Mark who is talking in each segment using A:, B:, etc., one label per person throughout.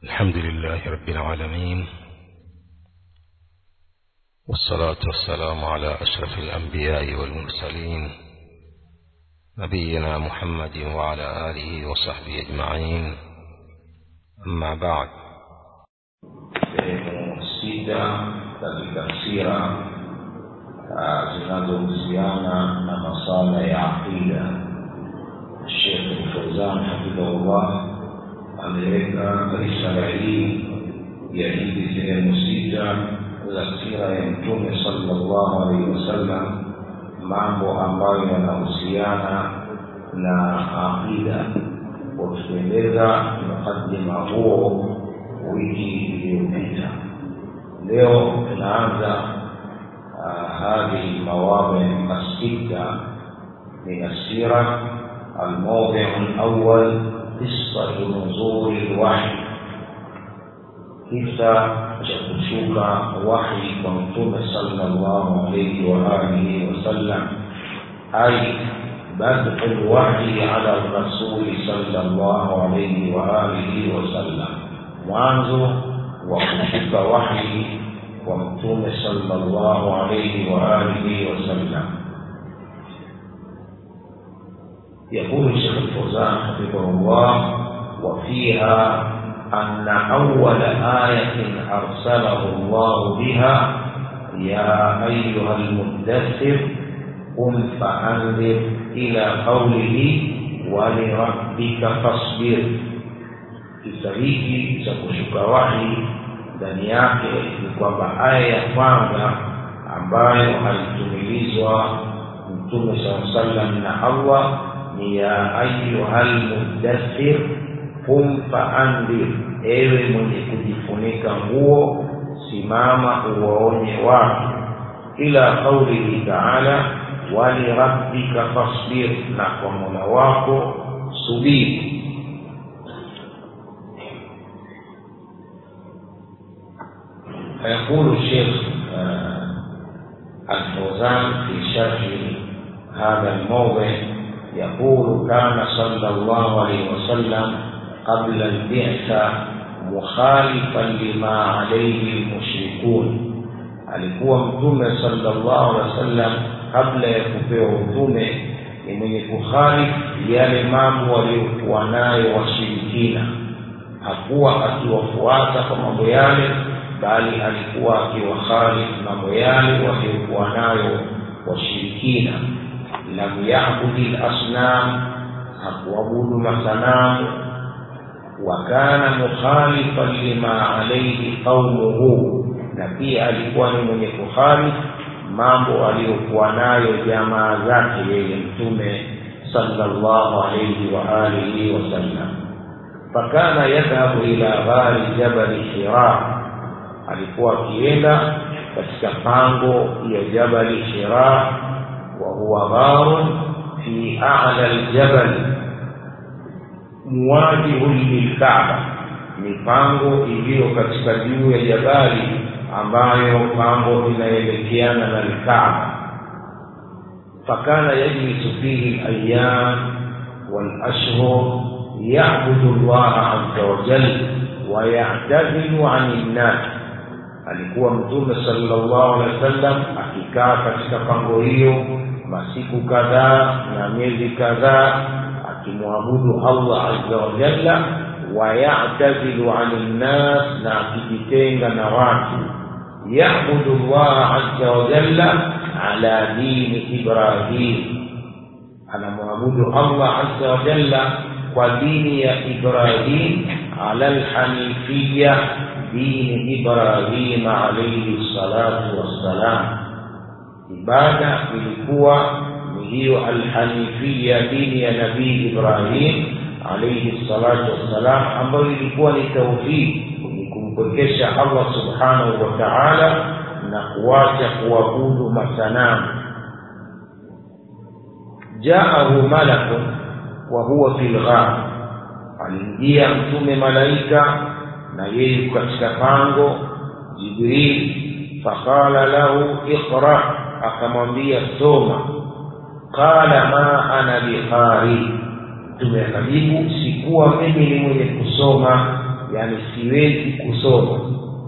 A: الحمد لله رب العالمين والصلاة والسلام على أشرف الأنبياء والمرسلين نبينا محمد وعلى آله وصحبه أجمعين أما بعد
B: sehemu sita katika sira zinazohusiana na masala ya aqida shekh fauzan hafidhahullah ameweka risala hii ya hizi sehemu sita za sira ya mtume sallallahu alaihi wasallam mambo ambayo yanahusiana na aqida wakitueleza mukadima huo wiki iliyopita leo tunaanza هذه المواضع الستة من السيرة الموضع الأول قصة نزول الوحي kisa cha kushuka wahi kwa mtume sallallahu alayhi wa alihi wasallam ay badu lwahyi ala rasuli sallallahu alayhi wa alihi wasallam mwanzo wa kushuka wahi kwa mtume sallallahu alayhi wa alihi wasallam يقول الشيخ الفوزان حفظه الله وفيها أن أول آية أرسله الله بها يا أيها المدثر قم فأنذر إلى قوله ولربك فاصبر kisa hiki cha kushuka wahi ndani yake ni kwamba aya ya kwanza ambayo alitumilizwa mtume saa sallam na allah ni ya ayuha lmudathir qum faandhir ewe mwenye kujifunika nguo simama uwaonye watu ila qaulihi taala walirabbika fasbir na kwa mola wako subiri فيقول الشيخ الفوزان في شرح هذا الموضع يقول كان صلى الله عليه وسلم قبل البعثة مخالفا لما عليه المشركون alikuwa mtume sallallahu alaihi wasallam kabla ya kupewa utume ni mwenye kukhalifu yale mambo waliokuwa nayo washirikina hakuwa akiwafuata kwa mambo yale bali alikuwa akiwakhalifu mambo yale waliokuwa nayo washirikina lam yabudi lasnam hakuabudu masanamu wa kana mukhalifan lima alaihi qaumuhu na pia alikuwa ni mwenye kukhalifu mambo aliyokuwa nayo jamaa zake yeye mtume sallallahu alayhi wa alihi wasallam fakana yadhhabu ila ghari jabali hira alikuwa akienda katika pango ya jabali hira wa huwa gharun fi a'la aljabal muwajihun lilkaaba ni pango iliyo katika juu ya jabali ambayo pango inaelekeana na lkaaba fakana yajlisu fihi alayam walashhur yabudu llaha aza wajal wayatazilu ani nnas alikuwa mtume sallallahu alaihi wasallam akikaa katika pango hiyo masiku kadhaa na miezi kadhaa akimwabudu allah azza wa jalla wayatazilu ani nnas na akijitenga na watu yabudu llaha azza wa jalla ala dini ibrahim anamwabudu allah azza wa jalla kwa dini ya ibrahim ala lhanifiya dini Ibrahim alayhi salatu wassalam. Ibada ilikuwa ni hiyo alhanifia, dini ya Nabii Ibrahim alayhi salatu wassalam, ambayo ilikuwa ni tauhid, ni kumpwekesha Allah subhanahu wa ta'ala na kuacha kuabudu masanamu. Jaahu malakun wa huwa fil ghar, aliingia mtume malaika na yeye katika pango jibril faqala lahu iqra akamwambia soma qala ma ana biqari mtume akajibu sikuwa mimi ni mwenye kusoma yani siwezi kusoma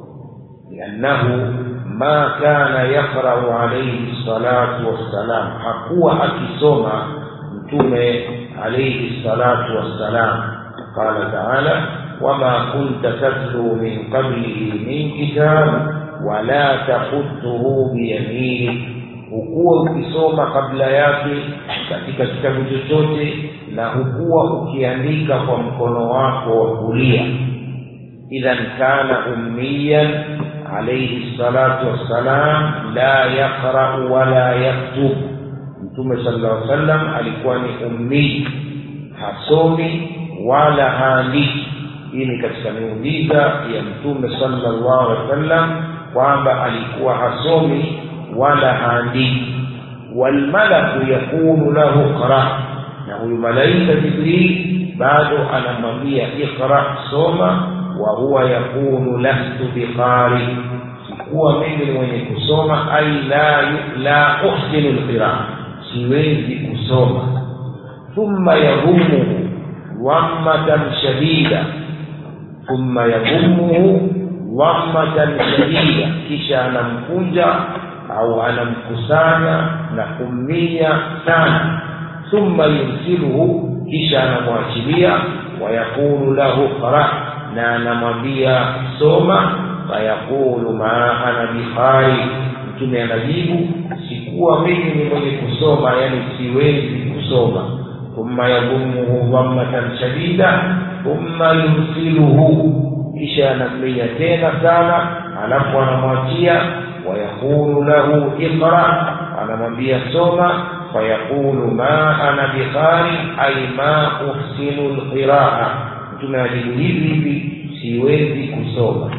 B: liannahu ma kana yaqrau alaihi salatu wassalam hakuwa akisoma mtume alaihi salatu wassalam qala taala wama kunta tatlu min qablihi min kitab wala tahutuhu biyaminik hukuwa ukisoma kabla yake katika kitabu chochote na hukuwa ukiandika kwa mkono wako wa kulia idhan kana ummiyan alayhi salatu wassalam la yaqra'u wala yaktub mtume sallallahu alaihi wasallam alikuwa ni ummi hasomi wala haandiki hii ni katika miujiza ya mtume sallallahu alaihi wasallam kwamba alikuwa hasomi wala haandiki walmalaku yakunu lahu qra na huyu malaika jibril bado anamwambia iqra soma wa huwa yakunu lastu biqari sikuwa mimi ni mwenye kusoma ai la la uhsinu lqiraa siwezi kusoma thumma yadhumuhu dhammatan shadida thumma yadhumuhu dhammatan shadida kisha anamkunja au anamkusanya na kummia sana thumma yursiluhu kisha anamwachilia wayaqulu lahu qra na anamwambia soma fayaqulu ma ana bikhari mtume anajibu sikuwa mimi ni mwenye kusoma yani siwezi kusoma thumma yadhumuhu dhammatan shadida thumma yursiluhu kisha anammia tena sana alafu anamwachia ويقول له اقرأ أنا مبيا سوما فيقول ما أنا بقارئ أي ما أحسن القراءة tunajibu hivi hivi siwezi kusoma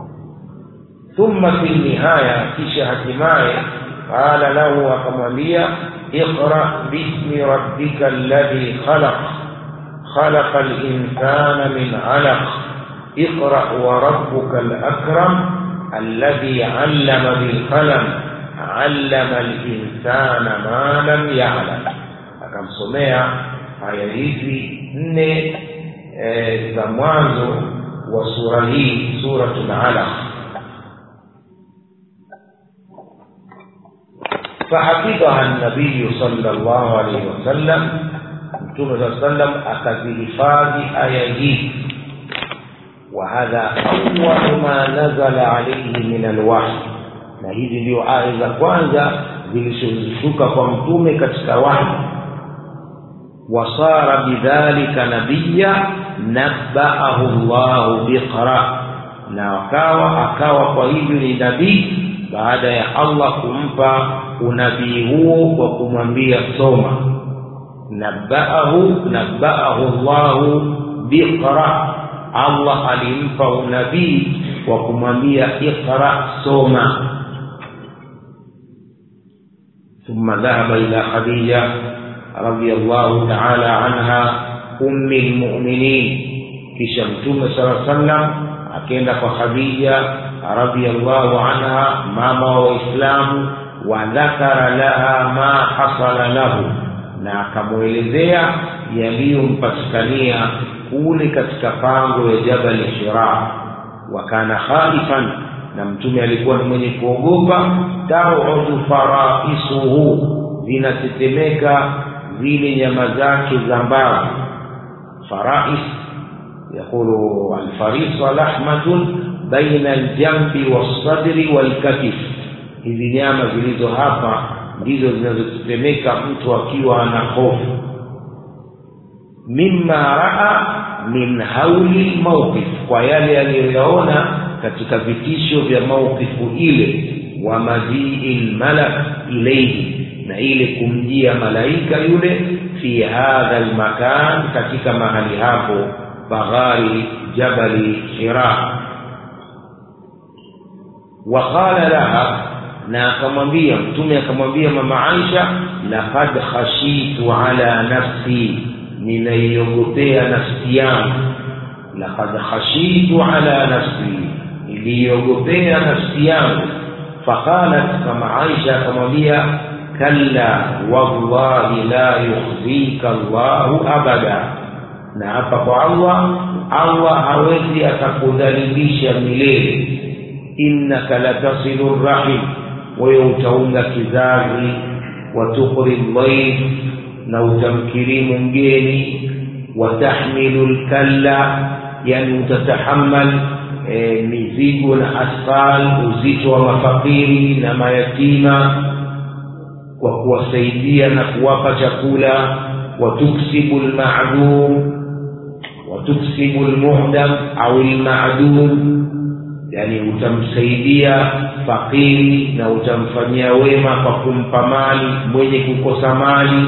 B: thumma fi nihaya kisha hatimaye qala lahu akamwambia iqra bismi rabbika alladhi khalaq khalaqa linsana min alaq iqra wa rabbuka alakram الذي علم بالقلم علم الإنسان ما لم يعلم akamsomea aya hizi nne e, za mwanzo wa sura hii suratul alaq fahafidhaha nabiyu sala llahu alaihi wasallam mtume saa sallam akazihifadhi aya hii وهذا أول ما نزل عليه من الوحي na hizi ndio aya za kwanza zilizoshuka kwa mtume katika wahi wasara bidhalika nabiya nabbaahu llahu biqra na akawa akawa kwa hivyo ni nabii baada ya allah kumpa unabii huo kwa kumwambia soma nabbaahu nabbaahu llahu biqra allah alimpa unabii wa kumwambia iqra soma ثم ذهب إلى خديجة رضي الله تعالى عنها أم المؤمنين kisha mtume sala sallam akaenda kwa khadija radiallahu anha mama wa waislamu wa dhakara laha ma hasala lahu na akamwelezea yaliyompatikania kule katika pango ya jabali shira wa kana khaifan na mtume alikuwa ni mwenye kuogopa taudu faraisuhu zinatetemeka zile nyama zake za mbavu farais yaqulu alfarisa lahmatun baina aljambi wassadri walkatif hizi nyama zilizo hapa ndizo zinazotetemeka mtu akiwa ana hofu mimma raa min hauli mawqif kwa yale aliyoyaona katika vitisho vya mawqifu ile wa majii lmalak ilaihi na ile kumjia malaika yule fi hadha lmakan katika mahali hapo baghari jabali hira waqala laha na akamwambia mtume akamwambia mama aisha laqad khashitu ala nafsi ninaiogopea nafsi yangu laqad khashitu ala nafsi niliiogopea nafsi yangu faqalat kama aisha akamwambia kalla wallahi la yukhzika llahu abada na hapa kwa allah allah hawezi akakudhalilisha milele innaka latasilu rahim wewe utaunga kizazi watukri dhaif na utamkirimu mgeni watahmilu lkalla yani utatahamal e, mizigo na asfal uzito wa mafakiri na mayatima kwa kuwasaidia na kuwapa chakula watuksibu lmadum watuksibu lmuhdam au lmadum yani utamsaidia fakiri na utamfanyia wema kwa kumpa mali mwenye kukosa mali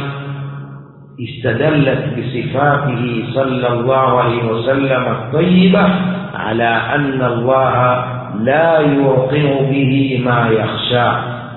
B: استدلت بصفاته صلى الله عليه وسلم الطيبة على أن الله لا يوقع به ما يخشى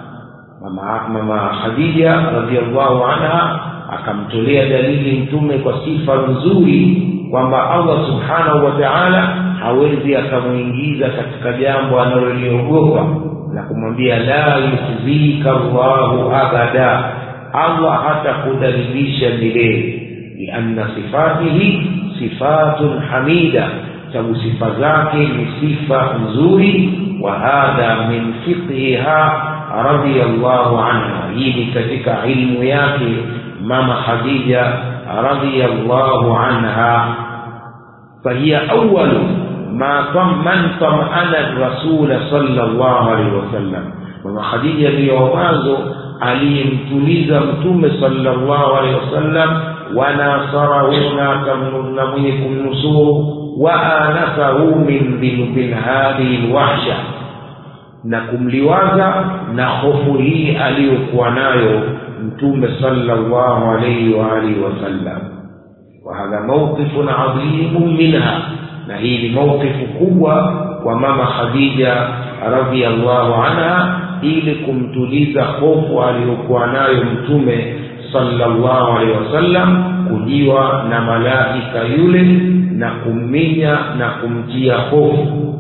B: mama khadija radiallahu anha akamtolea dalili mtume kwa sifa nzuri kwamba allah subhanahu wa taala hawezi akamwingiza katika jambo analoliogopa na kumwambia la yukhzika llahu abada allah hatakudhalilisha milele lianna sifatihi sifatun hamida sababu sifa zake ni sifa nzuri wa hadha min fiqhiha radiyallahu anha hii ni katika ilmu yake mama khadija radiyallahu anha fahiya awalu ma man tamana rasula sallallahu alaihi wasallam mama khadija ndiyo mwanzo aliyemtuliza mtume sallallahu alaihi wasallam wanasarahu na mwenye kumnusuru waanasahu min min hadhihi lwahsha na kumliwaza na hofu hii aliyokuwa nayo mtume sallallahu alaihi wa alihi wasallam wahadha mawqifun adhimun minha na hii ni mawqifu kubwa kwa mama khadija radiallahu anha ili kumtuliza hofu aliyokuwa nayo mtume sallallahu alaihi wasallam kujiwa na malaika yule na kumminya na kumtia hofu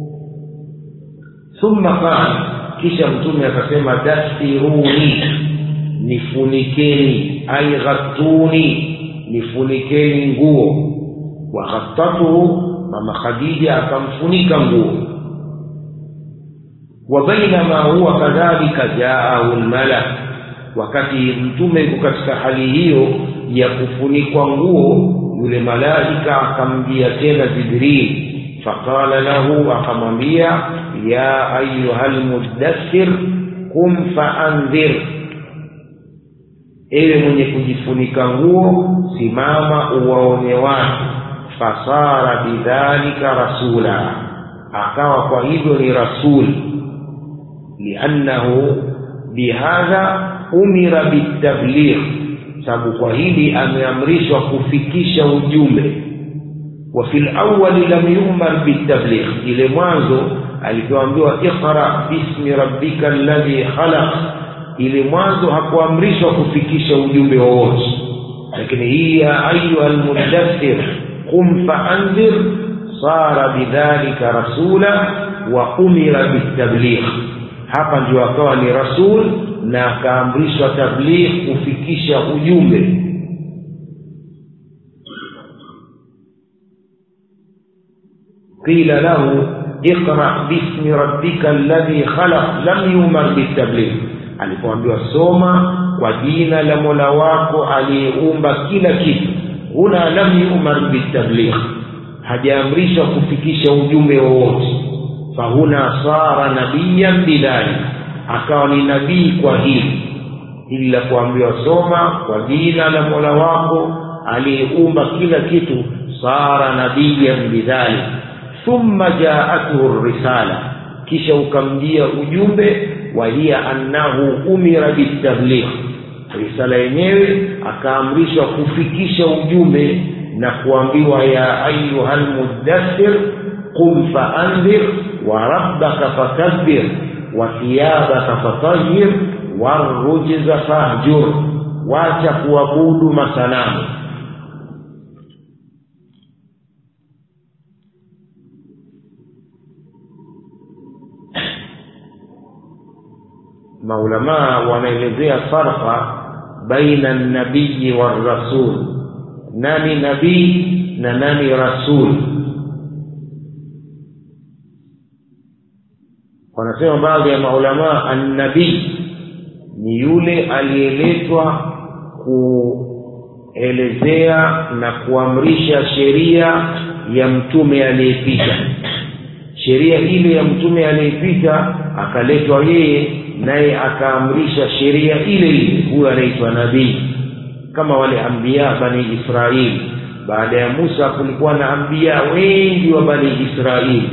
B: thumma qala kisha mtume akasema dastiruni nifunikeni ai ghattuni nifunikeni nguo waghattatuhu mama khadija akamfunika nguo وبينما هو كذلك جاءه الملك wakati mtume yuko katika hali hiyo ya kufunikwa nguo yule malaika akamjia tena jibril faqala lahu akamwambia ya ayuha lmuddathir kum faandhir ewe mwenye kujifunika nguo simama uwaonye watu fasara bidhalika rasula akawa kwa hivyo ni rasuli liannahu bihadha umira bitabligh sababu kwa hili ameamrishwa kufikisha ujumbe wa fil awali lam yumar bitabligh ile mwanzo alipoambiwa iqra bismi rabbika alladhi khalaq ile mwanzo hakuamrishwa kufikisha ujumbe wowote lakini hii ya ayuha almudaththir qum faandhir sara bidhalika rasula wa umira bitabligh hapa ndio akawa ni rasul na akaamrishwa tabligh kufikisha ujumbe qila lahu iqra bismi rabbika alladhi khalaq lam yumar bitabligh alipoambiwa soma kwa jina la mola wako aliyeumba kila kitu huna lam yumar bitabligh hajaamrishwa kufikisha ujumbe wowote fahuna sara nabiyan bidhalik akawa ni nabii kwa hili hili la kuambiwa soma kwa jina la mola wako aliyeumba kila kitu sara nabiyan bidhalik thumma jaatuhu risala kisha ukamjia ujumbe wa hiya annahu umira bitabligh risala yenyewe akaamrishwa kufikisha ujumbe na kuambiwa ya ayuha lmuddathir qum faandhir wa rabbaka fakabbir wa thiyabaka fatahhir warujza fahjur wacha kuabudu masanamu maulamaa wanaelezea farqa baina nabiyi warasul nani nabii na nani rasul wanasema baadhi ya maulamaa annabii ni yule aliyeletwa kuelezea na kuamrisha sheria ya mtume aliyepita sheria ile ya mtume aliyepita akaletwa yeye naye akaamrisha sheria ile ile huyo anaitwa nabii kama wale ambia bani israili baada ya musa kulikuwa na ambia wengi wa bani israili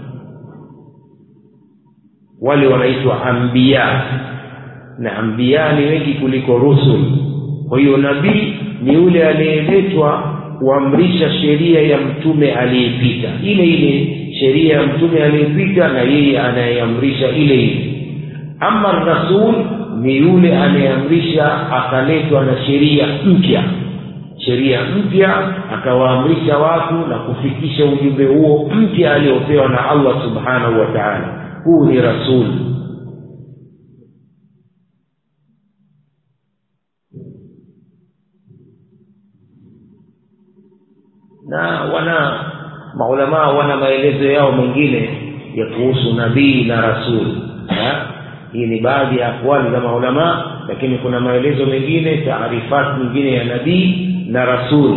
B: wale wanaitwa ambia na ambia ni wengi kuliko rusul kwa hiyo nabii ni yule aliyeletwa kuamrisha sheria ya mtume aliyepita ile ile sheria ya mtume aliyepita na yeye anayeamrisha ile ile ama rasul ni yule anayeamrisha akaletwa na sheria mpya sheria mpya akawaamrisha watu na kufikisha ujumbe huo mpya aliopewa na allah subhanahu wa taala huu ni rasul na wana maulamaa wana maelezo yao mengine ya kuhusu nabii na rasul ha? hii ni baadhi ya akwali za maulamaa lakini kuna maelezo mengine taarifat nyingine ya nabii na rasul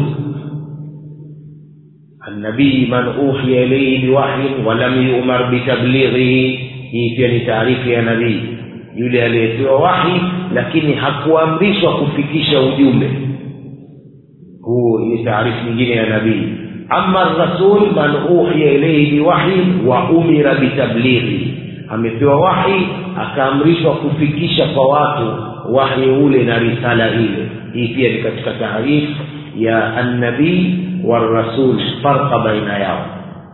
B: النبي من أوحي إليه بوحي ولم يؤمر بتبليغه hii pia ni taarifu ya nabii yule aliyepewa wahi lakini hakuamrishwa kufikisha ujumbe huu ni taarifu nyingine ya nabii ama rasul man uhiya ilaihi biwahyin wa umira bitablighi amepewa wahi akaamrishwa kufikisha kwa watu wahi ule na risala ile hii pia ni katika taarifu ya annabii warasul farqa baina yao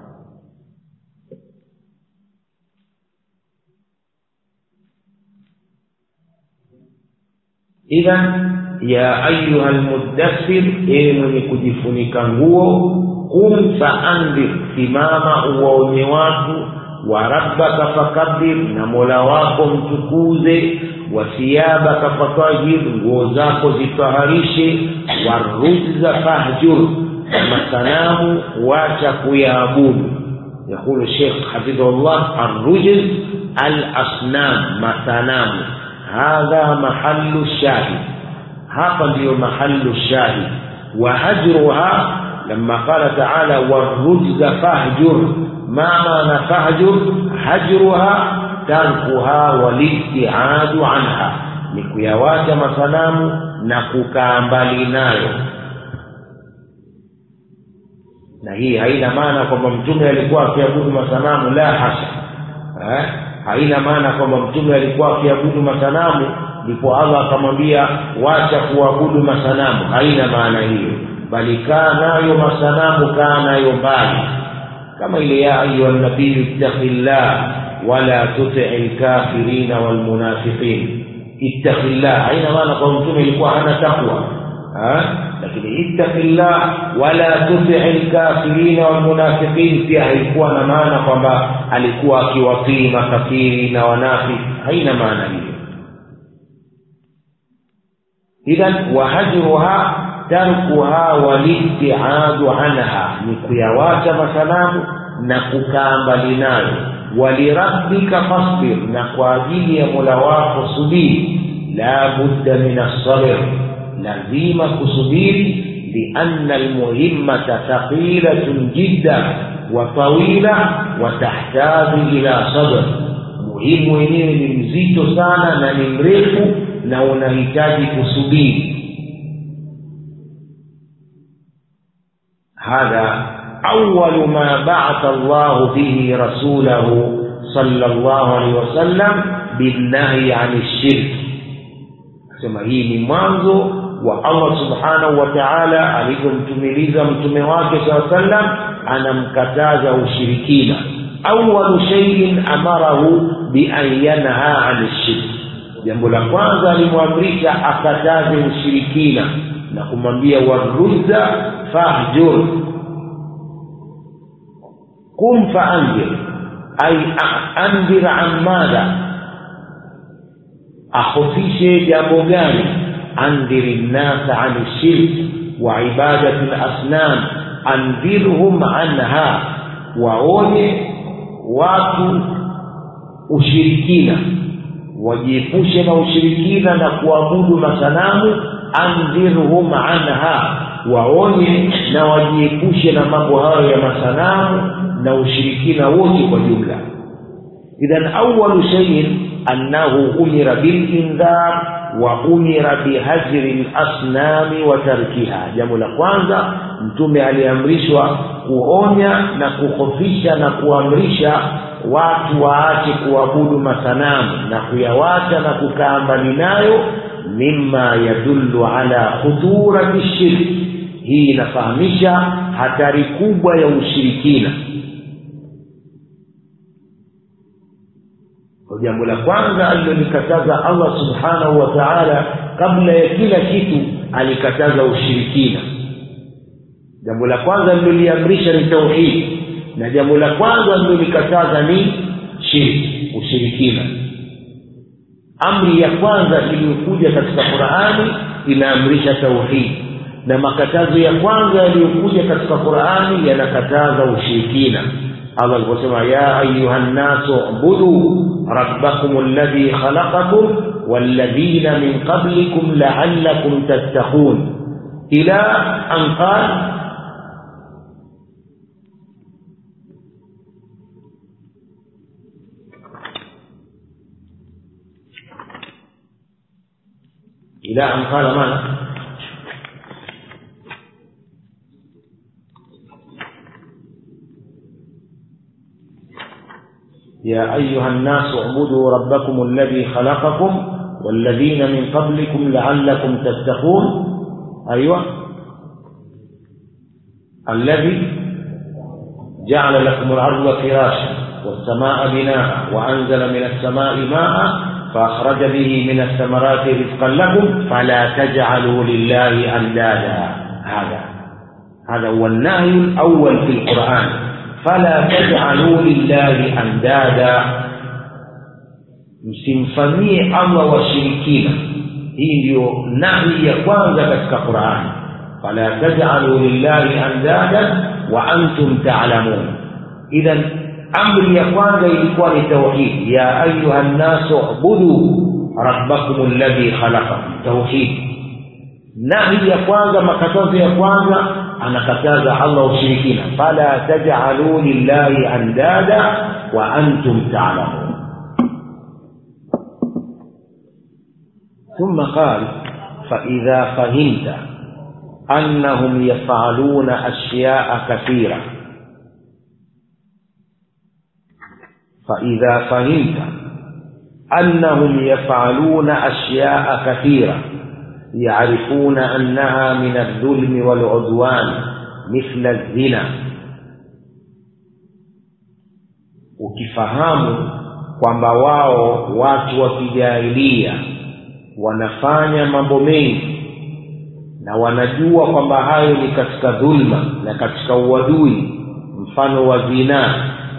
B: idhan ya ayuha lmuddathir ewe mwenye kujifunika nguo qum faandhir simama uwaonye watu wa rabbaka fakabir na mola wako mtukuze wa thiyabaka fatahir nguo zako zitaharishe warujza fahjur na masanamu wacha kuyaabudu yaqulu shekh hafidhullah arrujz alasnam masanamu hadha mahallu shahid hapa ndiyo mahallu shahid wa hajruha لما قال تعالى والرجز فاهجر ما معنى فاهجر هجرها تركها والابتعاد عنها ni kuyawacha masanamu na kukaa mbali nayo na hii haina maana kwamba mtume alikuwa akiabudu masanamu la hasha eh? haina maana kwamba mtume alikuwa akiabudu masanamu ndipo allah akamwambia wacha kuabudu masanamu haina maana hiyo bali kaa nayo masanamu kaa nayo mbali kama ile ya ayuha nabiyu ittaqi llah wala tutii lkafirina walmunafiqin ittaqi llah haina maana kwamba mtume ilikuwa hana takwa lakini ittaqi llah wala tutii lkafirina walmunafiqin pia haikuwa na maana kwamba alikuwa akiwatii makafiri na wanafiki haina maana hiyo idhan wahajruha tarkuha walibtiadu anha ni kuyawacha masanamu na kukaa mbali nayo walirabbika fasbir na kwa ajili ya mola wako subiri la budda min assabr lazima kusubiri lianna almuhimmata thaqilatun jidda wa tawila wa tahtaju ila sabr muhimu wenyewe ni mzito sana na ni mrefu na unahitaji kusubiri هذا أول ما بعث الله به رسوله صلى الله عليه وسلم بالنهي عن الشرك sema hii ni mwanzo wa allah subhanahu wa taala alivyomtumiliza mtume wake saa sallam anamkataza ushirikina awalu shaiin amarahu bian yanha ani shirki jambo la kwanza alimwamrisha akataze ushirikina na kumwambia warudda fahjur kum faanzir ay andhir an madha ahofishe jambo gani andhiri nnasa ani shirki wa ibadati lasnam andhirhum anha waonye watu ushirikina wajiepushe na ushirikina na kuabudu masanamu andhirhum anha waonye na wajiepushe na mambo hayo ya masanamu na ushirikina wote kwa jumla idhan awalu shaiin annahu umira bilindhar wa umira bihajri lasnami wa tarkiha jambo la kwanza mtume aliamrishwa kuonya na kuhofisha na kuamrisha watu waache kuabudu masanamu na kuyawacha na kukaa mbali nayo mima yadullu ala khudurati shirki hii inafahamisha hatari kubwa ya ushirikina jambo la kwanza alilolikataza allah subhanahu wa taala kabla ya kila kitu alikataza ushirikina jambo la kwanza liloliamrisha ni tauhidi na jambo la kwanza lilolikataza ni shirki ushirikina amri ya kwanza iliyokuja katika qurani inaamrisha tauhidi na makatazo ya kwanza yaliyokuja katika qurani yanakataza ushirikina allah aliposema ya ayuha nnasu ubudu rabbakum alladhi khalaqakum walladhina min qablikum laallakum tattaqun ila an qal إلى أن قال ماذا؟ يا أيها الناس اعبدوا ربكم الذي خلقكم والذين من قبلكم لعلكم تتقون أيوة الذي جعل لكم الأرض فراشا والسماء بناء وأنزل من السماء ماء فأخرج به من الثمرات رزقا لكم فلا تجعلوا لله أندادا هذا هذا هو النهي الأول في القرآن فلا تجعلوا لله أندادا msimfanyie allah washirikina hii ndiyo nahi ya kwanza katika qurani fala tajalu lillahi andadan wa antum talamun idhan amri ya kwanza ilikuwa ni tauhid ya ayuha nnasu ubudu rabbakum alladhi khalaqakum tauhid nahi ya kwanza makatazo ya kwanza anakataza allah ushirikina fala tajalu lillahi andada wa antum talamun ثم قال فإذا فهمت أنهم يفعلون أشياء كثيرة فإذا فهمت أنهم يفعلون أشياء كثيرة يعرفون أنها من الظلم والعدوان مثل الزنا ukifahamu kwamba wao watu wa kijahilia wanafanya mambo mengi na wanajua kwamba hayo ni katika dhulma na katika uadui mfano wa zinaa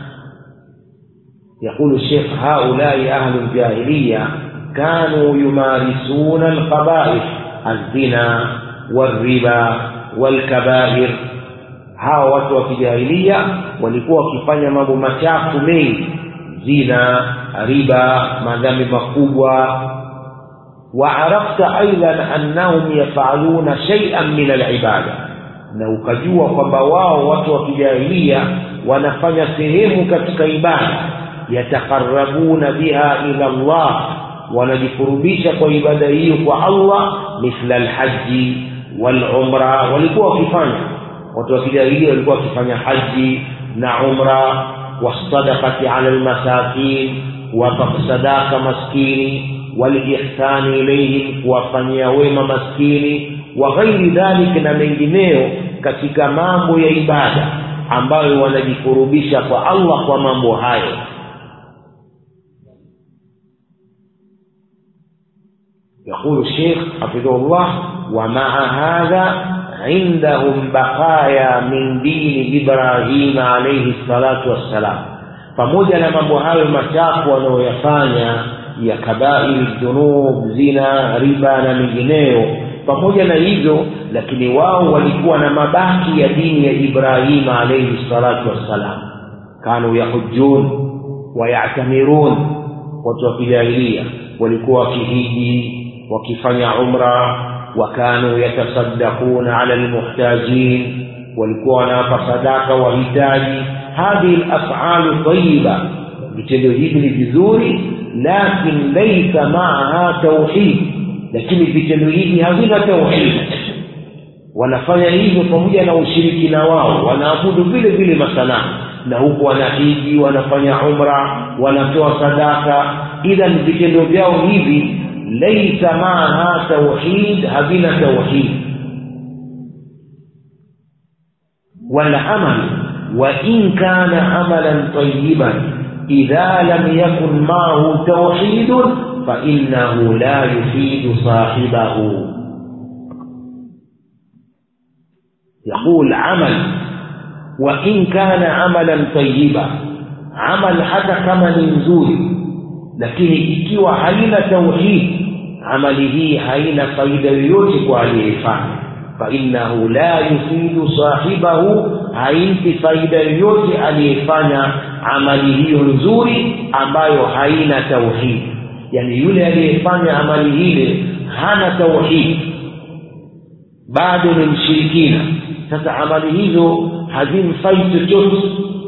B: يقول الشيخ هؤلاء أهل الجاهلية كانوا يمارسون القبائح الزنا والربا والكبائر hawa watu wa kijahilia walikuwa wakifanya mambo machafu mengi zina riba madhambi makubwa وعرفت أيضا أنهم يفعلون شيئا من العبادة na ukajua kwamba wao watu wa kijahilia wanafanya sehemu katika ibada yatakarabuna biha ila Allah wanajikurubisha kwa ibada hiyo kwa Allah mithla alhaji walumra walikuwa wakifanya watu wa kijahilia walikuwa wakifanya haji na umra wasadaqati ala almasakin kuwapa sadaka maskini walihsani ilaihim kuwafanyia wema maskini wa ghairi dhalika na mengineyo katika mambo ya ibada ambayo wanajikurubisha kwa Allah kwa mambo hayo يقول الشيخ حفظه الله ومع هذا عندهم بقايا من دين إبراهيم عليه الصلاة والسلام pamoja na mambo hayo machafu wanayoyafanya ya kabairi dhunub zina riba na mengineyo pamoja na hivyo lakini wao walikuwa na mabaki ya dini ya ibrahima alaihi salatu wassalam kanu yahujun wayatamirun watu wa kijahilia walikuwa wakihiji wakifanya umra wakanu yatasaddaquna ala lmuhtajin walikuwa wanawapa sadaka wahitaji hadhihi lafalu tayiba vitendo hivi ni vizuri lakin laisa maaha tauhid lakini vitendo hivi havina tauhid wanafanya hivyo pamoja na ushirikina wao wanaabudu vile vile masanamu na huku wanahiji wanafanya umra wanatoa sadaka idhan vitendo vyao hivi laisa maaha tauhid havina tauhid والعمل وإن كان عملا طيبا إذا لم يكن معه توحيد فإنه لا يفيد صاحبه يقول عمل وإن كان عملا طيبا عمل حتى كما نزوري lakini ikiwa haina tauhid amali hii haina faida yoyote kwa aliyeifanya fainnahu la yufidu sahibahu haimpi faida yoyote aliyefanya amali hiyo nzuri ambayo haina tauhid yani yule aliyefanya amali ile hana tauhid bado ni mshirikina sasa amali hizo hazimfai chochote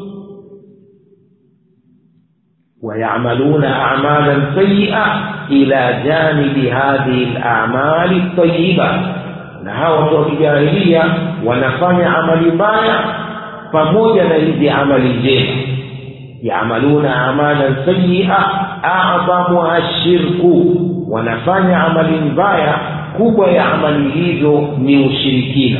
B: ويعملون أعمالا سيئة إلى جانب هذه الأعمال الطيبة na hawa watu wa kijahilia wanafanya amali mbaya pamoja na hizi amali njema yamaluna amalan sayia adhamuha shirku wanafanya amali mbaya kubwa ya amali hizo ni ushirikina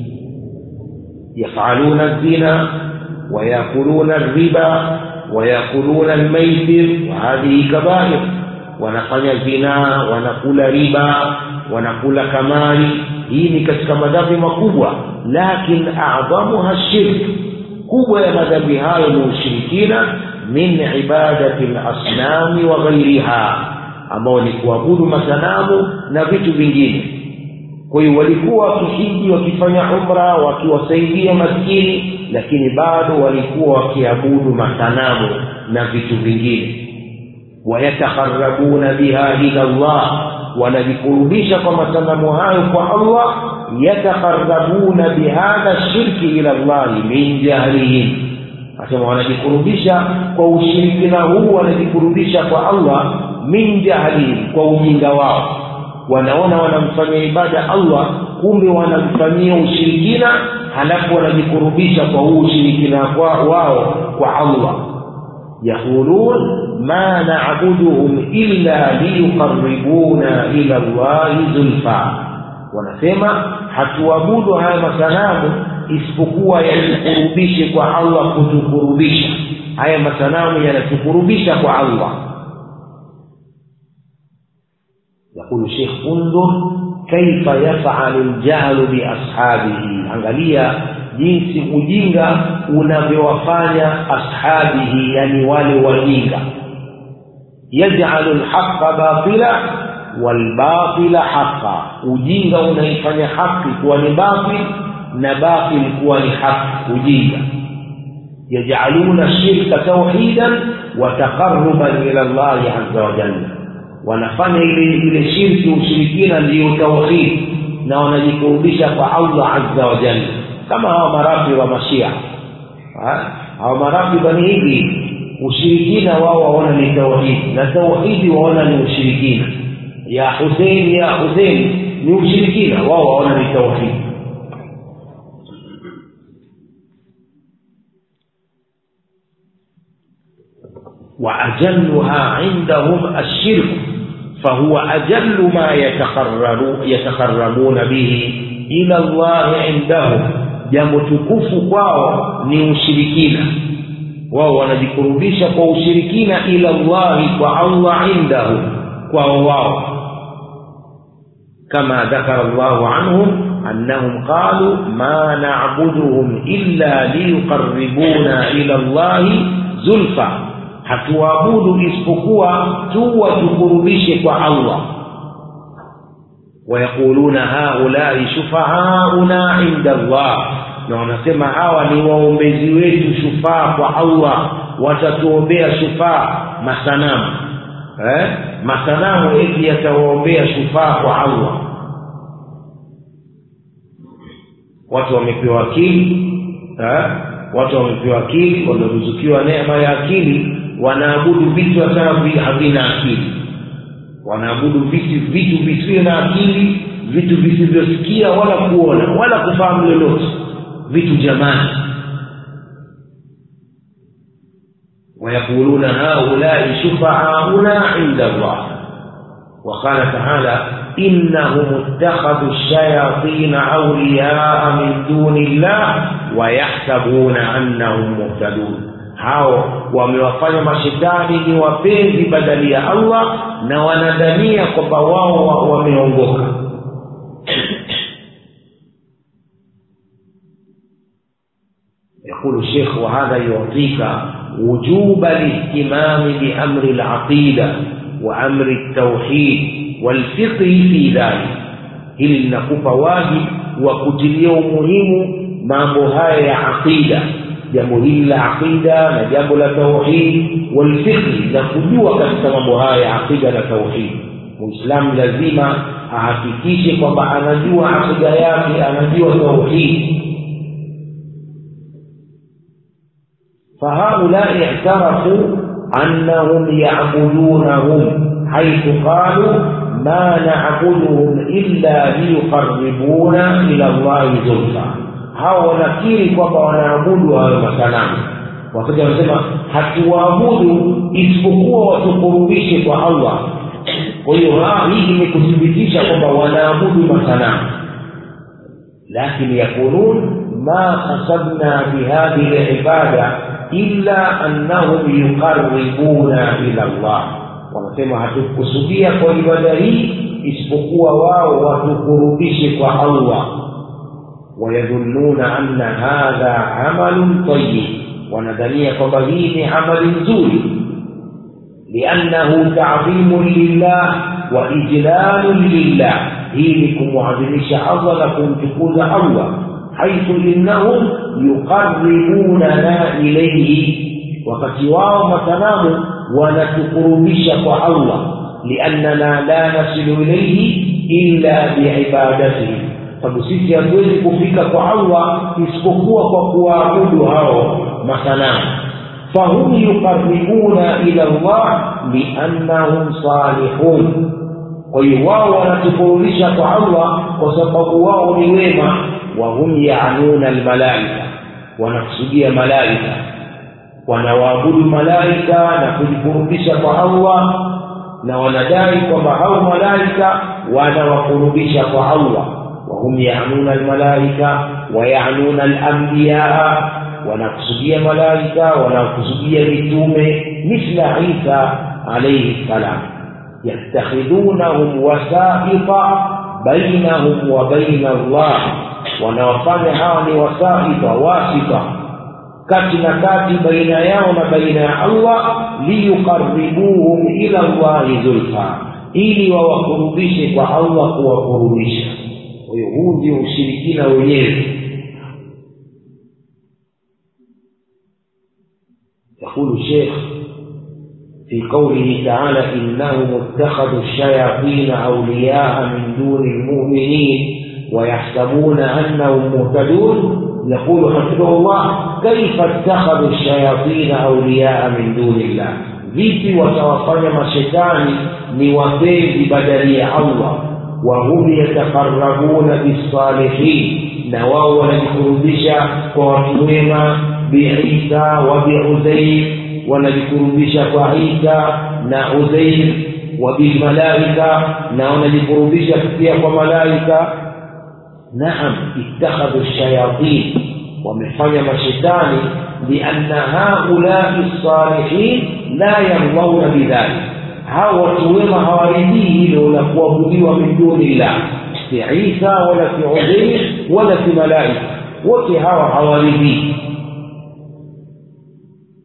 B: yafaluna zina wayakuluna riba wayakuluna lmaitir wahadhihi kabair wanafanya zinaa wanakula riba wanakula kamari hii ni katika madhambi makubwa lakin adhamuha shirk kubwa ya madhambi hayo ni ushirikina min ibadati lasnami wa ghairiha ambao ni kuabudu masanamu na vitu vingine kwa hiyo walikuwa wakihiji wakifanya umra wakiwasaidia maskini lakini bado walikuwa wakiabudu masanamu na vitu vingine wayatakharabuna biha ila llah wanajikurubisha kwa masanamu hayo kwa allah yatakharabuna bihadha shirki ila llahi min jahlihim asema wanajikurubisha kwa ushirikina huu wanajikurubisha kwa allah min jahlihim kwa ujinga wao wanaona wanamfanyia ibada allah kumbe wanamfanyia ushirikina halafu wanajikurubisha kwa huu ushirikina wao kwa allah yaqulun ma nabuduhum illa liyuqaribuna ila llahi zulfa wanasema hatuabudu haya masanamu isipokuwa yatukurubishe kwa allah kutukurubisha haya masanamu yanatukurubisha kwa allah يقول الشيخ انظر كيف يفعل الجهل بأصحابه angalia jinsi ujinga unavyowafanya ashabihi yani wale wajinga yaj'alu alhaqqa batila walbatila haqa ujinga unaifanya haki kuwa ni batil na batil kuwa ni haki ujinga yaj'aluna shirka tauhidan wa taqarruban ila Allah azza wa jalla wanafanya ile ile shirki ushirikina ndiyo tauhid na wanajikurubisha kwa Allah azza wa jalla kama hawa marafi wa mashia hawa marafi bani hivi ushirikina wao waona ni tauhid na tauhidi waona ni ushirikina ya Hussein ya Hussein ni ushirikina wao waona ni tauhid وأجلها عندهم الشرك فهو أجل ما يتقربون به إلى الله عندهم jambo tukufu kwao ni ushirikina wao wanajikurubisha kwa ushirikina ila llahi kwa allah indahu kwao wao kama dhakara llahu anhum annahum qalu ma nabuduhum illa liyuqaribuna ila llahi zulfa hatuabudu isipokuwa tu watukurubishe kwa allah wayaquluna haulai shufaauna inda Allah na wanasema hawa ni waombezi wetu shufaa kwa Allah watatuombea shufaa masanamu eh? masanamu eti yatawaombea shufaa kwa Allah watu wamepewa akili eh? watu wamepewa akili wameruzukiwa neema ya akili wanaabudu vitu hata havina akili wanaabudu vitu vitu visivyo na akili vitu visivyosikia wala kuona wala kufahamu lolote vitu jamani ويقولون هؤلاء شفعاؤنا عند الله وقال تعالى إنهم اتخذوا الشياطين أولياء من دون الله ويحسبون أنهم مهتدون hao wamewafanya mashetani ni wapenzi badali ya allah na wanadhania kwamba wao wameongoka يقول الشيخ وهذا يعطيك وجوب الاهتمام بأمر العقيدة وأمر التوحيد والفقه في ذلك hili linakupa wajibu wa kutilia umuhimu mambo haya ya aqida jambo hili la aqida na jambo la tauhid walfiqhi na kujua katika mambo haya ya aqida na tauhid muislamu lazima ahakikishe kwamba anajua aqida yake anajua tauhid فهؤلاء اعترفوا أنهم يعبدونهم حيث قالوا ما نعبدهم إلا ليقربونا إلى الله زلفى hao wanakiri kwamba wanaabudu hayo masanamu wakati wanasema hatuwaabudu isipokuwa watukurubishe kwa allah kwa hiyo hii ni kuthibitisha kwamba wanaabudu masanamu lakini yaqulun ma qasadna bihadhihi libada illa annahum yuqaribuna ila Allah, wanasema hatukusudia kwa ibada hii isipokuwa wao watukurubishe kwa Allah. Wayadhunnuna anna hadha amalun tayyib, wanadhania kwamba hii ni amali nzuri, liannahu ta'dhimun lillah wa ijlalun lillah, hii ni kumwadhimisha Allah na kumtukuza Allah حيث إنهم يقربوننا إليه wakati wao masanamu wanatukurubisha kwa allah liannana la nasilu ilaihi illa biibadatihi sababu sisi hatuwezi kufika kwa allah isipokuwa kwa kuwaabudu hao masanamu fahum yuqaribuna ila llah liannahum salihun kwa hiyo wao wanatukurubisha kwa allah kwa sababu wao ni wema wahum yanuna almalaika wanakusudia malaika wanawaabudu malaika na kujikurubisha kwa allah na wanadai kwamba hao malaika wanawakurubisha kwa allah wahum yanuna almalaika wayanuna alambiyaa wanakusudia malaika wanakusudia mitume mithla isa alaihi ssalam yattakhidunahum wasaita bainahum wa baina allah wanawafanya hawa ni wasaita wasita kati na kati baina yao na baina ya allah liyuqaribuhum ila llahi zulfa ili wawakurubishe kwa allah kuwakurubisha kwa hiyo huu ndio ushirikina wenyewe يقول الشيخ في قوله تعالى إنهم اتخذوا الشياطين أولياء من دون المؤمنين ويحسبون أنهم مهتدون يقول حفظه الله كيف اتخذوا الشياطين أولياء من دون الله vipi watawafanya mashetani ni wapenzi badali ya allah wahum yatakarabuna bisalihin na wao wanajikurubisha kwa watu wema biisa wa biuzair wanajikurubisha kwa isa na uzair wa bilmalaika na wanajikurubisha pia kwa malaika naam ittakhadhu shayatin wamefanya mashetani lianna haulai salihin la yardauna bidhalik hao watu wema hawaridhii hilo la kuabudiwa min dunillah si isa wala si uzair wala si malaika wote hawa hawaridhii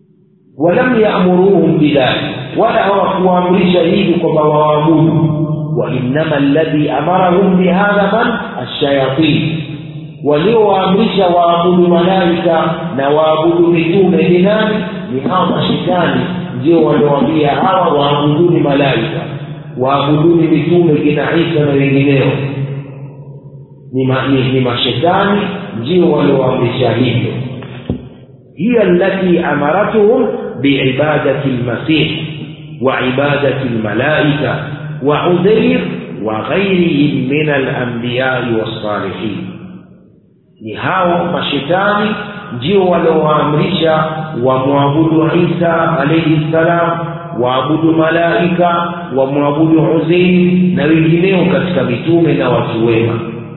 B: walam yaamuruhum bidhalik wala hawakuamrisha hivi kwamba waabudu وإنما الذي أمرهم بهذا من الشياطين waliowaamrisha waabudu malaika na waabudu mitume ni nani ni hawa mashetani ndio waliowaambia hawa waabuduni malaika waabuduni mitume kina isa na wengineo ni, ma, ni, ni mashetani ndio waliowaamrisha hivyo hiya allati amaratuhum biibadati lmasih وعبادة الملائكة وعزير وغيرهم من الأنبياء والصالحين ni hao mashetani ndio waliowaamrisha wamwabudu isa alaihi ssalam waabudu malaika wamwabudu uzeiri na wengineo katika mitume na watu wema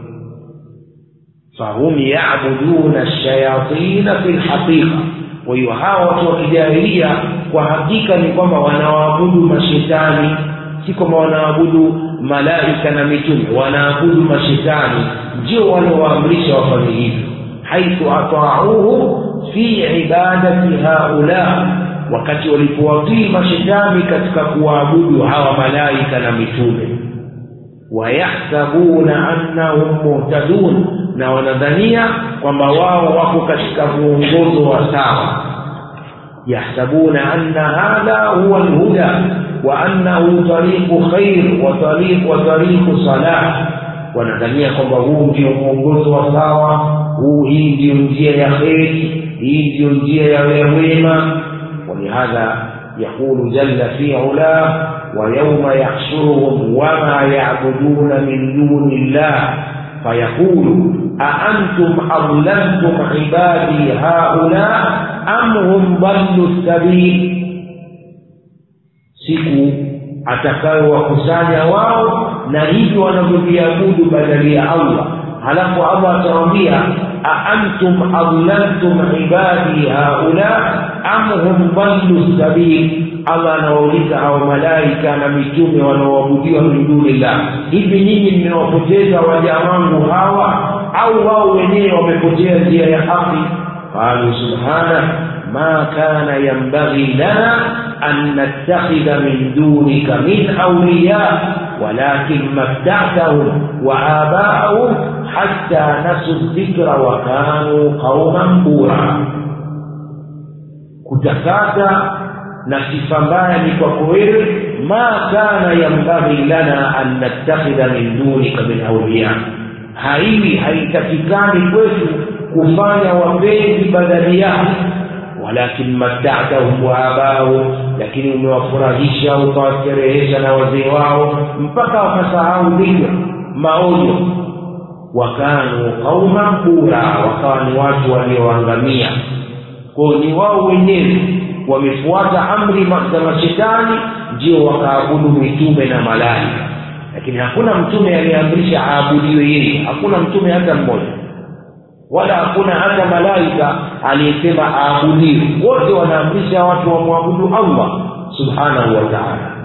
B: fahum yabuduna lshayatina fi lhaqiqa kwa hiyo hawa watu wa kijahilia kwa hakika ni kwamba wanawaabudu mashetani si kwamba wanaabudu malaika na mitume wanaabudu mashetani ndio waliowaamrisha wafanye hivyo haithu atauhu fi ibadati haula wakati walipowatii mashetani katika kuwaabudu hawa malaika na mitume wayahsabuna annahum muhtadun na wanadhania kwamba wao wako katika muongozo wa sawa yahsabuna anna hadha huwa lhuda wa annahu tariqu khair wa tariqu wa tariqu salah wanadhania kwamba huu ndio mwongozo wa sawa huu hii ndiyo njia ya kheri hii ndiyo njia ya wema walihadha yaqulu jalla fi ulah ويوم يحشرهم وما يعبدون من دون الله فيقول أأنتم أضللتم عبادي هؤلاء أم هم ضلوا السبيل siku atakayowakusanya wao na hivyo wanavyoviabudu badali ya allah halafu allah atawambia aantum adlaltum ibadi haula am hum dallu sabil allah anawauliza hao malaika na mitume wanaoabudiwa min dunillah hivi nyinyi mmewapoteza waja wangu hawa au wao wenyewe wamepotea njia ya haki qalu subhana ma kana yambaghi lana an nattakhidha min dunika min awliya walakin matta'tahum wa abaahum hatta nasu dhikra wa kanu qauman bura kutakata na sifa mbaya ni kwako wewe ma kana yambaghi lana an nattakhidha min dunika min awliya haiwi haitakikani kwetu kufanya wapenzi badali yako walakin matta'tahum wa abahum lakini umewafurahisha ukawasterehesha na wazee wao mpaka wakasahau dhikra maonyo wakanu qauman bura wakawa ni watu walioangamia kwao ni wao wenyewe wamefuata amri za mashetani ndio wakaabudu mitume na malaika lakini hakuna mtume aliyeamrisha aabudiwe yeye hakuna mtume hata mmoja wala hakuna hata malaika aliyesema aabudiwe wote wanaamrisha watu wamwabudu allah subhanahu wa taala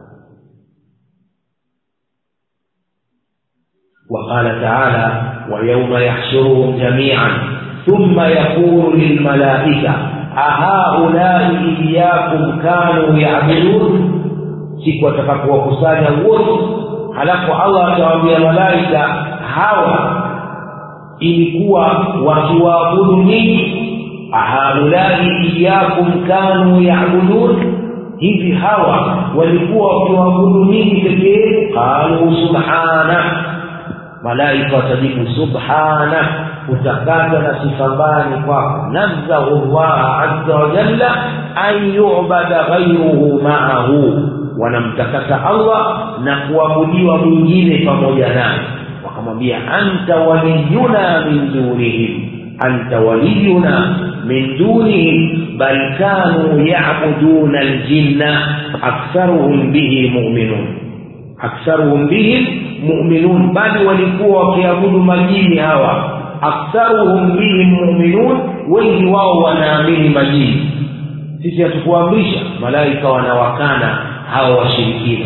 B: وقال تعالى ويوم يحشرهم جميعا ثم يقول للملائكه ahaulai iyakum kanu yabudun siku atakapowakusanya wote halafu allah atawaambia malaika hawa ilikuwa wakiwaabudu nyinyi ahaulai iyakum kanu yabudun hivi hawa walikuwa wakiwaabudu nyinyi pekee qalu subhana malaika watajibu subhana kutakata na sifa mbaya ni kwako nazzahu llaha azza wa jalla an yubada ghairuhu maahu wanamtakasa allah na kuabudiwa mwingine pamoja naye wakamwambia anta waliyuna min dunihim anta waliyuna min dunihim bal kanu yabuduna aljinna aktharuhum bihi muminun aktharuhum bihim muminun bali walikuwa wakiabudu majini hawa aktharuhum bihim muminun wengi wao wanaamini majini sisi hatukuamrisha malaika wanawakana hawa washirikina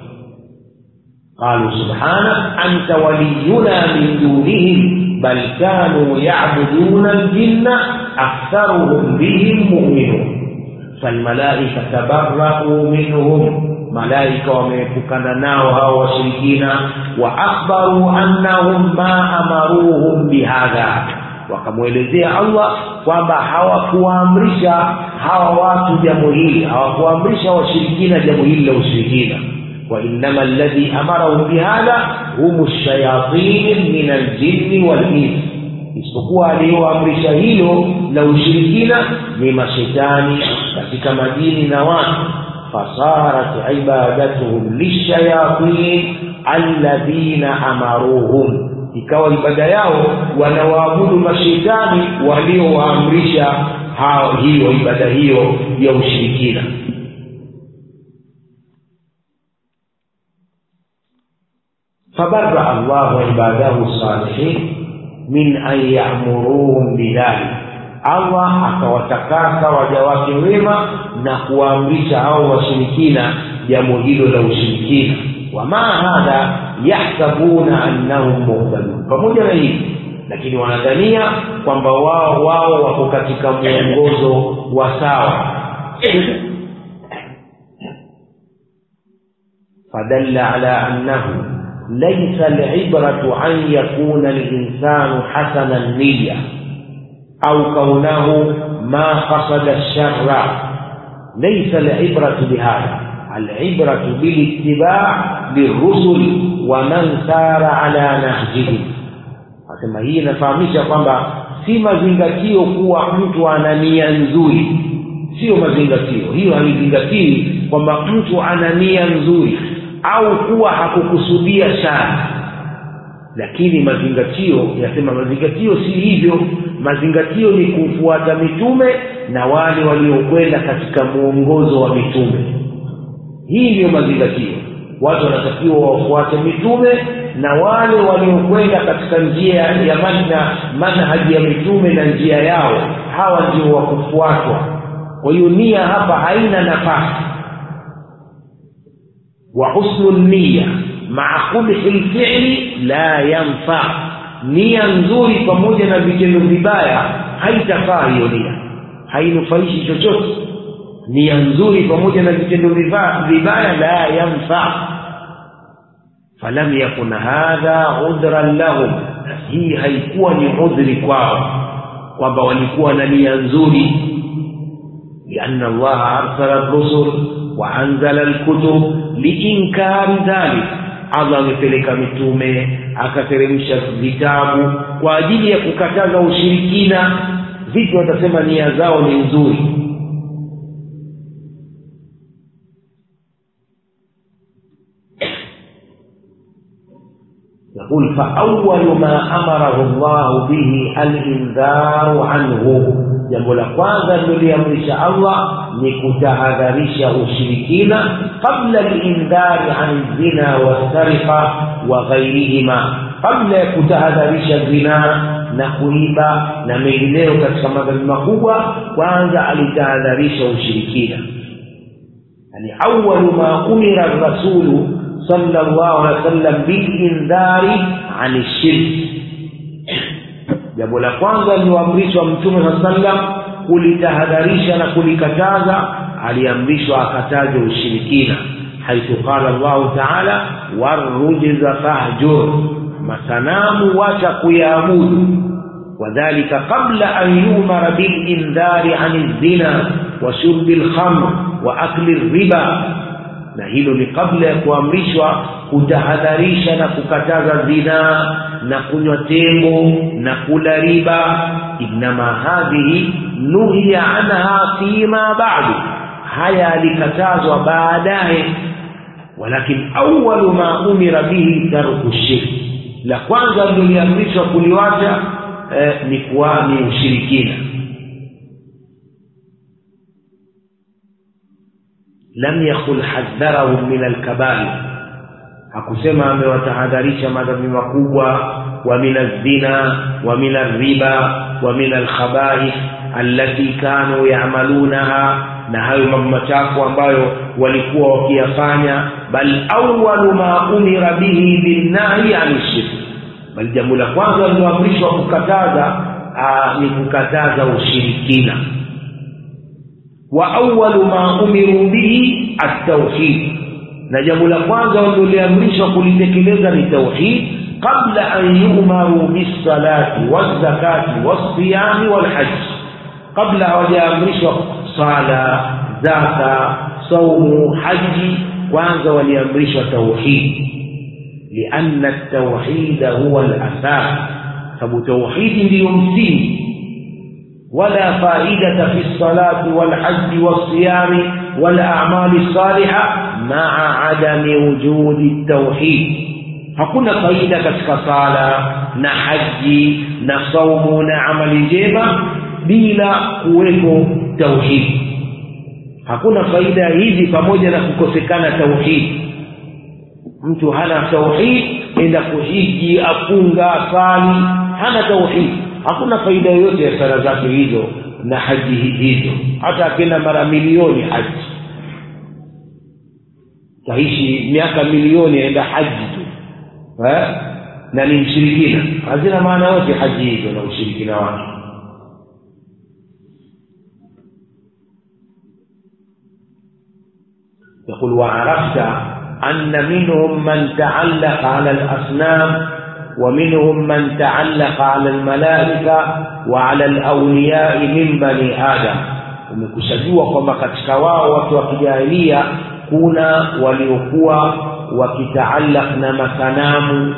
B: qalu subhana anta waliyuna min dunihim bal kanu yabuduna aljinna aktharuhum bihim muminun falmalaika tabarau minhum malaika wameepukana nao hao washirikina wa akhbaru annahum ma amaruhum bihadha wakamwelezea allah kwamba hawakuwaamrisha hawa watu jambo hili hawakuwaamrisha washirikina jambo hili la ushirikina وإنما الذي أمرهم بهذا هم الشياطين من الجن والإنس isipokuwa aliyoamrisha hilo la ushirikina ni mashetani katika majini na watu fasarat ibadatuhum lishayatin alladhina amaruhum ikawa ibada yao wanawaabudu mashetani waliowaamrisha hiyo ibada hiyo ya ushirikina فبرأ الله عباده الصالحين من أن يأمروهم بذلك Allah akawatakasa waja wake wema na kuwaamrisha hao washirikina jambo hilo la ushirikina wama hadha yahsabuna annahum muhtadun pamoja na hivi lakini wanadhania kwamba wao wao wako katika mwongozo wa sawa fadalla ala annahu ليس العبرة أن يكون الإنسان حسن النية أو كونه ما قصد الشر ليس العبرة بهذا العبرة بالاتباع للرسل ومن سار على نهجهم asema hii inafahamisha kwamba si mazingatio kuwa mtu ana nia nzuri sio mazingatio hiyo haizingatii kwamba mtu ana nia nzuri au kuwa hakukusudia shari lakini mazingatio yasema mazingatio si hivyo mazingatio ni kufuata mitume na wale waliokwenda katika mwongozo wa mitume hii ndiyo mazingatio watu wanatakiwa wafuate mitume na wale waliokwenda katika njia ya manna manhaji ya mitume na njia yao hawa ndio wa kufuatwa kwa hiyo nia hapa haina nafasi وحسن النية مع قبح الفعل لا ينفع nia nzuri pamoja na vitendo vibaya haitafaa hiyo nia hainufaishi chochote nia nzuri pamoja na vitendo vibaya la yanfa falam yakun hadha udhran lahum hii haikuwa ni udhri kwao kwamba walikuwa na nia nzuri lianna allaha arsala rusul waanzala lkutub liinkari dhalik allah amepeleka mitume akateremsha vitabu kwa ajili ya kukataza ushirikina vipi watasema nia zao ni nzuri يقول فأول ما أمره الله به الإنذار عنه jambo la kwanza liloliamrisha allah ni kutahadharisha ushirikina qabla lindhari an zina wasariqa wa ghairihima kabla ya kutahadharisha zinaa na kuiba na mengineyo katika madhambi makubwa kwanza alitahadharisha ushirikina yani awalu ma umira rasulu sala llahu alehi wa sallam bilindhari ani shirki jambo la kwanza lilioamrishwa mtume saa sallam kulitahadharisha na kulikataza aliamrishwa akataze ushirikina haithu qala llahu taala warujza fahjur masanamu wacha kuyaabudu wadhalika qabla an yumara bilindhari ani lzina wa shurbi lkhamr wa akli riba na hilo ni kabla ya kuamrishwa kutahadharisha na kukataza zinaa na kunywa tembo na kula riba innama hadhihi nuhiya anha fima ba'du haya alikatazwa baadaye walakin awalu ma umira bihi tarku shirki la kwanza liliamrishwa kuliwacha eh, ni kuwa ni ushirikina lam yakul hadharahum min alkabair hakusema amewatahadharisha madhambi makubwa wa min aldhina wa min alriba wa min alkhabaith allati kanu yamalunaha na hayo mambo machafu ambayo walikuwa wakiyafanya bal awalu ma umira bihi binnahi ani shirk bali jambo la kwanza liloamrishwa kukataza aa, ni kukataza ushirikina wa awalu ma umiru bihi at-tauhid na jambo la kwanza walioliamrishwa kulitekeleza ni tauhid qabla an yumaru bisalati wazakati wasiyami walhaji kabla hawajaamrishwa sala zaka saumu haji kwanza waliamrishwa tauhid lianna ltauhida huwa lasas sababu tauhidi ndiyo msingi ولا فائدة في الصلاة والحج والصيام والأعمال الصالحة مع عدم وجود التوحيد hakuna faida katika sala na haji na saumu na amali njema bila kuwepo tauhidi hakuna faida hizi pamoja na kukosekana tauhidi mtu hana tauhid enda kuhiji afunga asali hana tauhid hakuna faida yoyote ya sala zake hizo na haji hizo hata akenda mara milioni haji taishi miaka milioni aenda haji tu eh? na ni mshirikina hazina maana yote haji hizo na ushirikina wake يقول وعرفت أن منهم من تعلق على الأصنام ومنهم من تعلق على الملائكة وعلى الأولياء من بني آدم umekushajua kwamba katika wao watu wa kijahilia kuna waliokuwa wakitaallaq na masanamu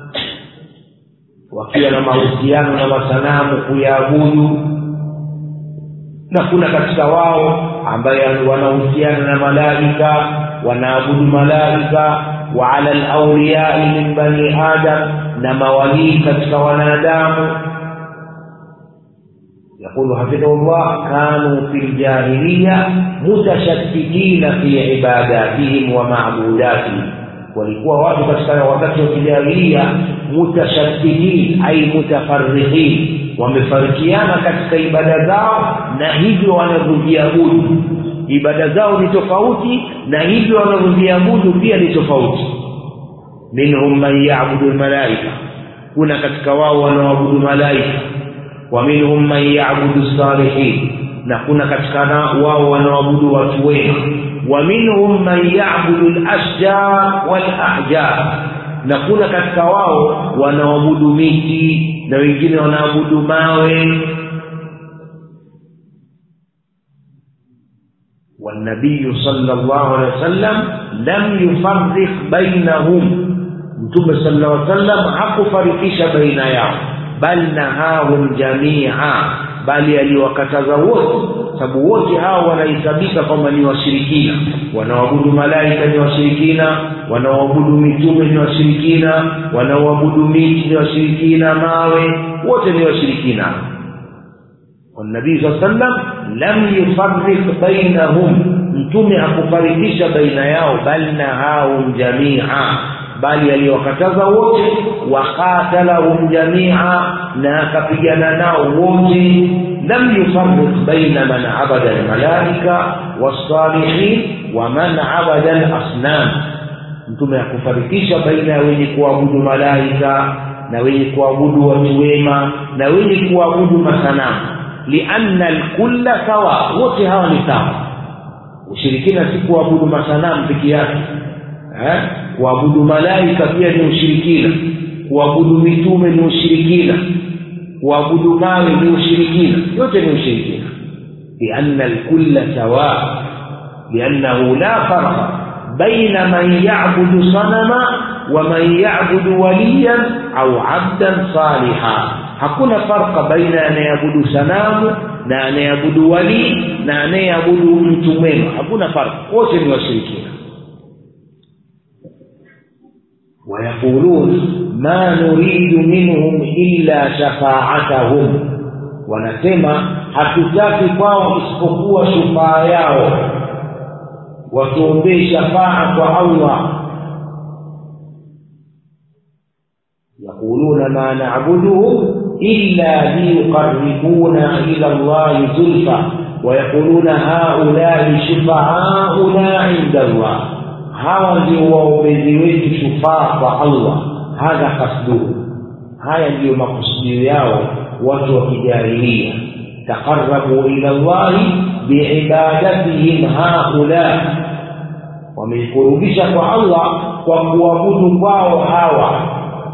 B: wakiwa na mahusiano na masanamu kuyaabudu na kuna katika wao ambaye wanahusiana na malaika wanaabudu malaika wa ala lauliyai min bani adam na mawalii katika wanadamu يقول حفظه الله كانوا في الجاهلية متشتتين في عباداتهم ومعبوداتهم walikuwa watu katika wakati wa kijahilia mutashattihin ai mutafarriqin wamefarikiana katika ibada zao na hivyo wanavyoviabudu ibada zao ni tofauti na hivyo wanavyoviabudu pia ni tofauti minhum man yabudu lmalaika kuna katika wao wanaoabudu malaika wa minhum man yabudu salihin na kuna katika wao wanaoabudu watu wema wa minhum man yabudu lashjar walahjar na kuna katika wao wanaoabudu miti na wengine wanaabudu mawe والنبي صلى الله عليه وسلم لم يفرق بينهم mtume sallallahu alaihi wasallam hakufarikisha baina yao bal nahahum jamia bali aliwakataza wote sababu wote hao wanahesabika kwamba ni washirikina wanaoabudu malaika ni washirikina wanaoabudu mitume ni washirikina wanaoabudu miti ni washirikina mawe wote ni washirikina والنبي صلى الله عليه وسلم لم يفرق بينهم mtume hakufarikisha baina yao bal nahahum jamia bali aliwakataza wote waqatalahum jamia na akapigana nao wote lam yufarriq baina man abada almalaika wassalihin wa man abada alasnam mtume hakufarikisha baina ya wenye kuabudu malaika na wenye kuabudu watu wema na wenye kuabudu masanamu lianna alkulla sawa wote hawa ni sawa ushirikina si kuabudu masanamu peke yake eh? kuabudu malaika pia ni ushirikina kuabudu mitume ni ushirikina kuabudu mawe ni ushirikina yote ni ushirikina lianna alkulla sawa liannahu la farqa baina man yabudu sanama wa man yabudu waliyan au abdan saliha hakuna farqa baina anayeabudu sanamu na anayeabudu wali na anayeabudu mtu mwema hakuna farqa wote ni washirikina ويقولون ما نريد منهم إلا شفاعتهم wanasema hatutaki kwao isipokuwa shufaa yao watuombee shafaa kwa allah yaquluna ma nabuduhum illa liyuqaribuna ila llahi zulfa wayaquluna haulai shufaauna inda allah hawa ndio waombezi wetu shufaa kwa allah hadha kasduhu haya ndiyo makusudio yao watu wa kijahilia taqarabu ila llahi biibadatihim haula wameikurubisha kwa allah kwa kuabudu kwao hawa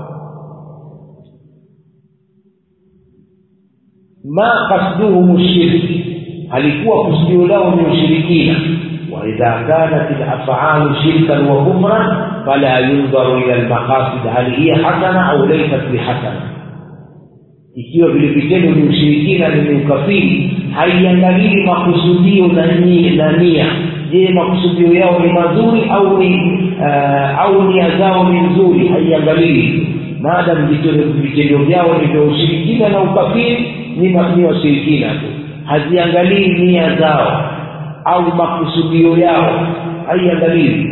B: ma kasduhum shirki halikuwa kusudio lao ni ushirikina waidha kanat lafalu shirkan wa kufran fala yundharu ila lmaqasid hal hiya hasana au laysat bihasana ikiwa vile vitendo ni ushirikina ni ukafiri haiangalii makusudio na nia je makusudio yao ni mazuri au ni uh, au nia zao ni nzuri haiangalii maadam vitendo vyao ni vya ushirikina na ukafiri ni ni washirikina tu haziangalii nia zao au makusudio yao haiangalii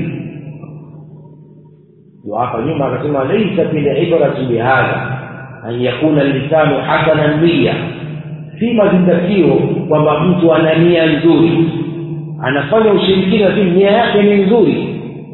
B: ndio hapa nyuma akasema laisat libratu bihadha an yakuna lisanu hasanan niya si mazingatio kwamba mtu ana nia nzuri anafanya ushirikina tu nia yake ni nzuri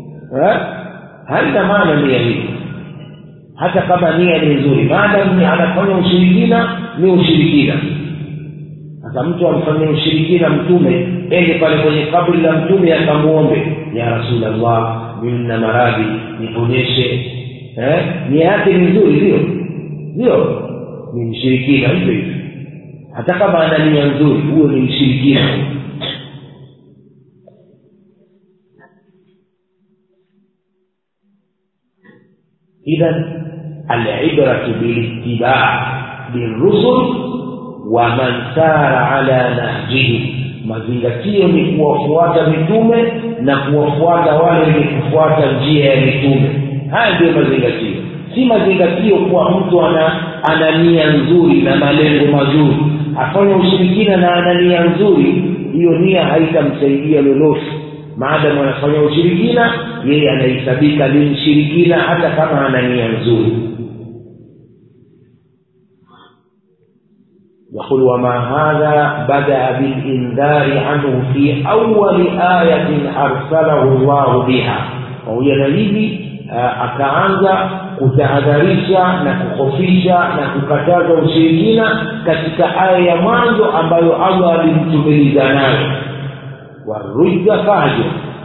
B: haina maana nia hii hata kama nia ni nzuri maadamu anafanya ushirikina ni ushirikina sasa mtu amfanyia ushirikina mtume ende pale kwenye kaburi la mtume akamwombe ya rasulllah mimi na maradhi niponyeshe eh? nia yake ni nzuri ndio ndio ni mshirikina hivyo hivyo hata kama ana nia nzuri huyo ni mshirikina idhan alibratu bilittiba lirusul wa man sara ala nahjihim mazingatio ni kuwafuata mitume na kuwafuata wale wenye kufuata njia ya mitume haya ndiyo mazingatio si mazingatio kuwa mtu ana ana nia nzuri na malengo mazuri afanya ushirikina na ana nia nzuri hiyo nia haitamsaidia lolote maadamu anafanya ushirikina yeye anahesabika ni mshirikina hata kama ana nia nzuri يقول وما هذا بدأ بالإنذار عنه في أول آية أرسله الله بها وهي نبي akaanza kutahadharisha na kukhofisha na kukataza ushirikina katika aya ya mwanzo ambayo allah alimtumiliza nayo warujza fahjur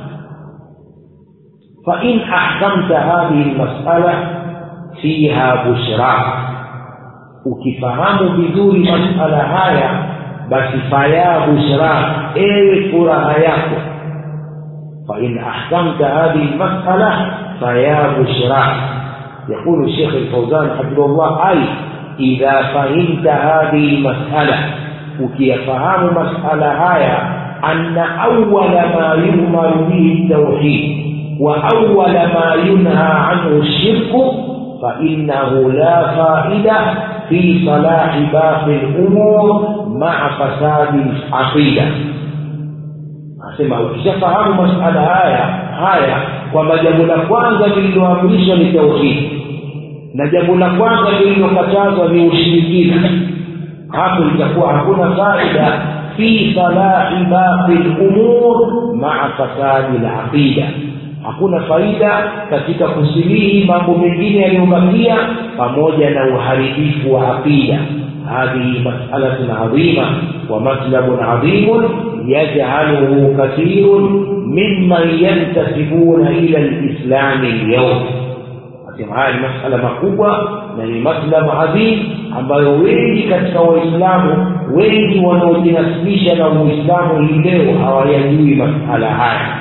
B: fain ahkamta hadhihi lmasala fiha bushra ukifahamu vizuri masala haya basi faya bushra ewe furaha yako fain ahkamta hadhihi lmasala فيا بشرى يقول الشيخ الفوزان حفظه الله أي إذا فهمت هذه المسألة وكيفهم مسألة هاي أن أول ما يؤمر به التوحيد وأول ما ينهى عنه الشرك فإنه لا فائدة في صلاح باقي الأمور مع فساد العقيدة asema ukishafahamu masala haya haya kwamba jambo la kwanza lililoamrishwa ni tauhidi na jambo la kwanza lililokatazwa ni ushirikina hapo litakuwa hakuna faida fi salahi baqi lumur maa fasadi laqida hakuna faida katika kusilihi mambo mengine yaliyobakia pamoja na uharibifu wa aqida هذه مسألة عظيمة ومطلب عظيم يجعله كثير ممن ينتسبون إلى الإسلام اليوم nasema haya ni masala makubwa na ni maslamu adhim ambayo wengi katika waislamu wengi wanaojinasibisha na uislamu hii leo hawayajui masala haya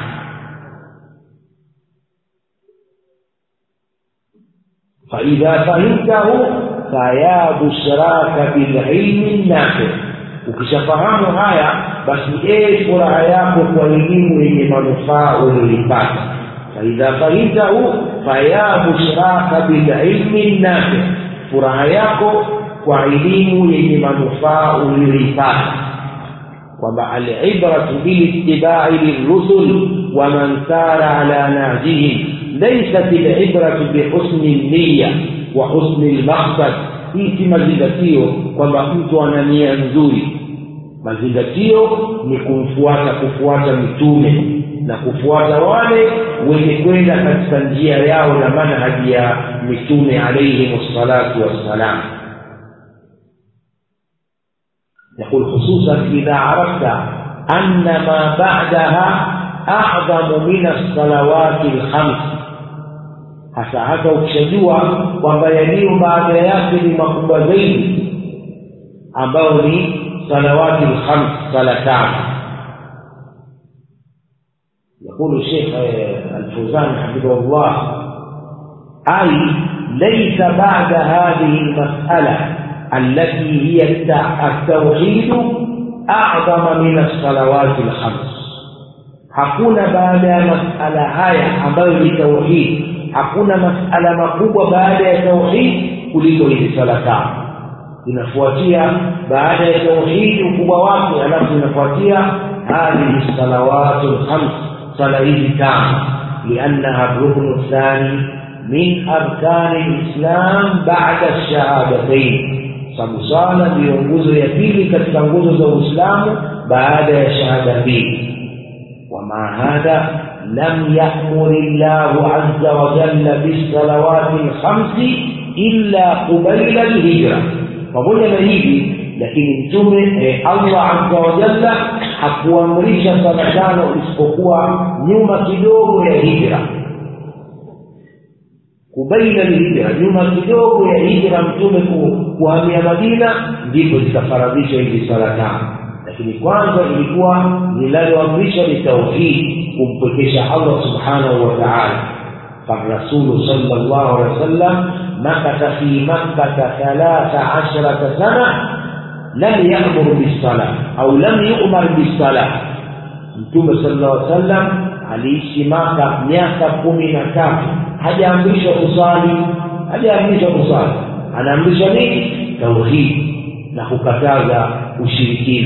B: faidha fahimtahu faya bushraka bililmi nafi ukishafahamu haya basi ee furaha yako kwa elimu yenye manufaa ulioipata faidha fahimtahu faya bushraka bililmi nafi furaha yako kwa elimu yenye manufaa ulioipata kwamba alibratu bilitibai lirusul waman sara ala nahjihim laysat libratu bihusni niya wa husni lmaksad hii si mazingatio kwamba mtu ana nia nzuri mazingatio ni kumfuata kufuata mitume na kufuata wale wenye kwenda katika njia yao na manhaji ya mitume alaihim ssalatu wassalam يقول خصوصا إذا عرفت أن ما بعدها a'dhamu min as-salawati al-khams hasa hasa ukishajua kwamba yaliyo baada yake ni makubwa zaidi ambayo ni salawati al-khams sala tano يقول الشيخ الفوزان حفظه الله أي ليس بعد هذه المسألة التي هي التوحيد أعظم من الصلوات الخمس hakuna baada ya masala haya ambayo ni tauhid hakuna masala makubwa baada ya tauhid kuliko hizi sala tano inafuatia baada ya tauhid ukubwa wake alafu inafuatia hadhihi salawatu lkhams sala hizi tano liannaha ruknu thani min arkani lislam bada shahadatain sababu sala ndiyo nguzo ya pili katika nguzo za uislamu baada ya shahada mbili ومع هذا لم يأمر الله عز وجل بالصلوات الخمس إلا قبيل الهجرة pamoja na hivi lakini mtume eh, allah azza wa jalla hakuamrisha sala tano isipokuwa nyuma kidogo ya hijra kubaina lhijra nyuma kidogo ya hijra mtume kuhamia madina ndipo zikafaradhishwa hizi sala tano lakini kwanza ilikuwa linaloamrishwa ni tauhid kumpwekesha allah subhanahu wa taala فالرسول صلى الله عليه وسلم مكث في مكة ثلاث عشرة سنة لم يأمر بالصلاة أو لم يؤمر بالصلاة Mtume sallallahu alaihi wasallam aliishi Maka miaka kumi na tatu, hajaamrishwa kusali, hajaamrishwa kusali. Anaamrishwa nini? Tauhid na kukataza ushirikina.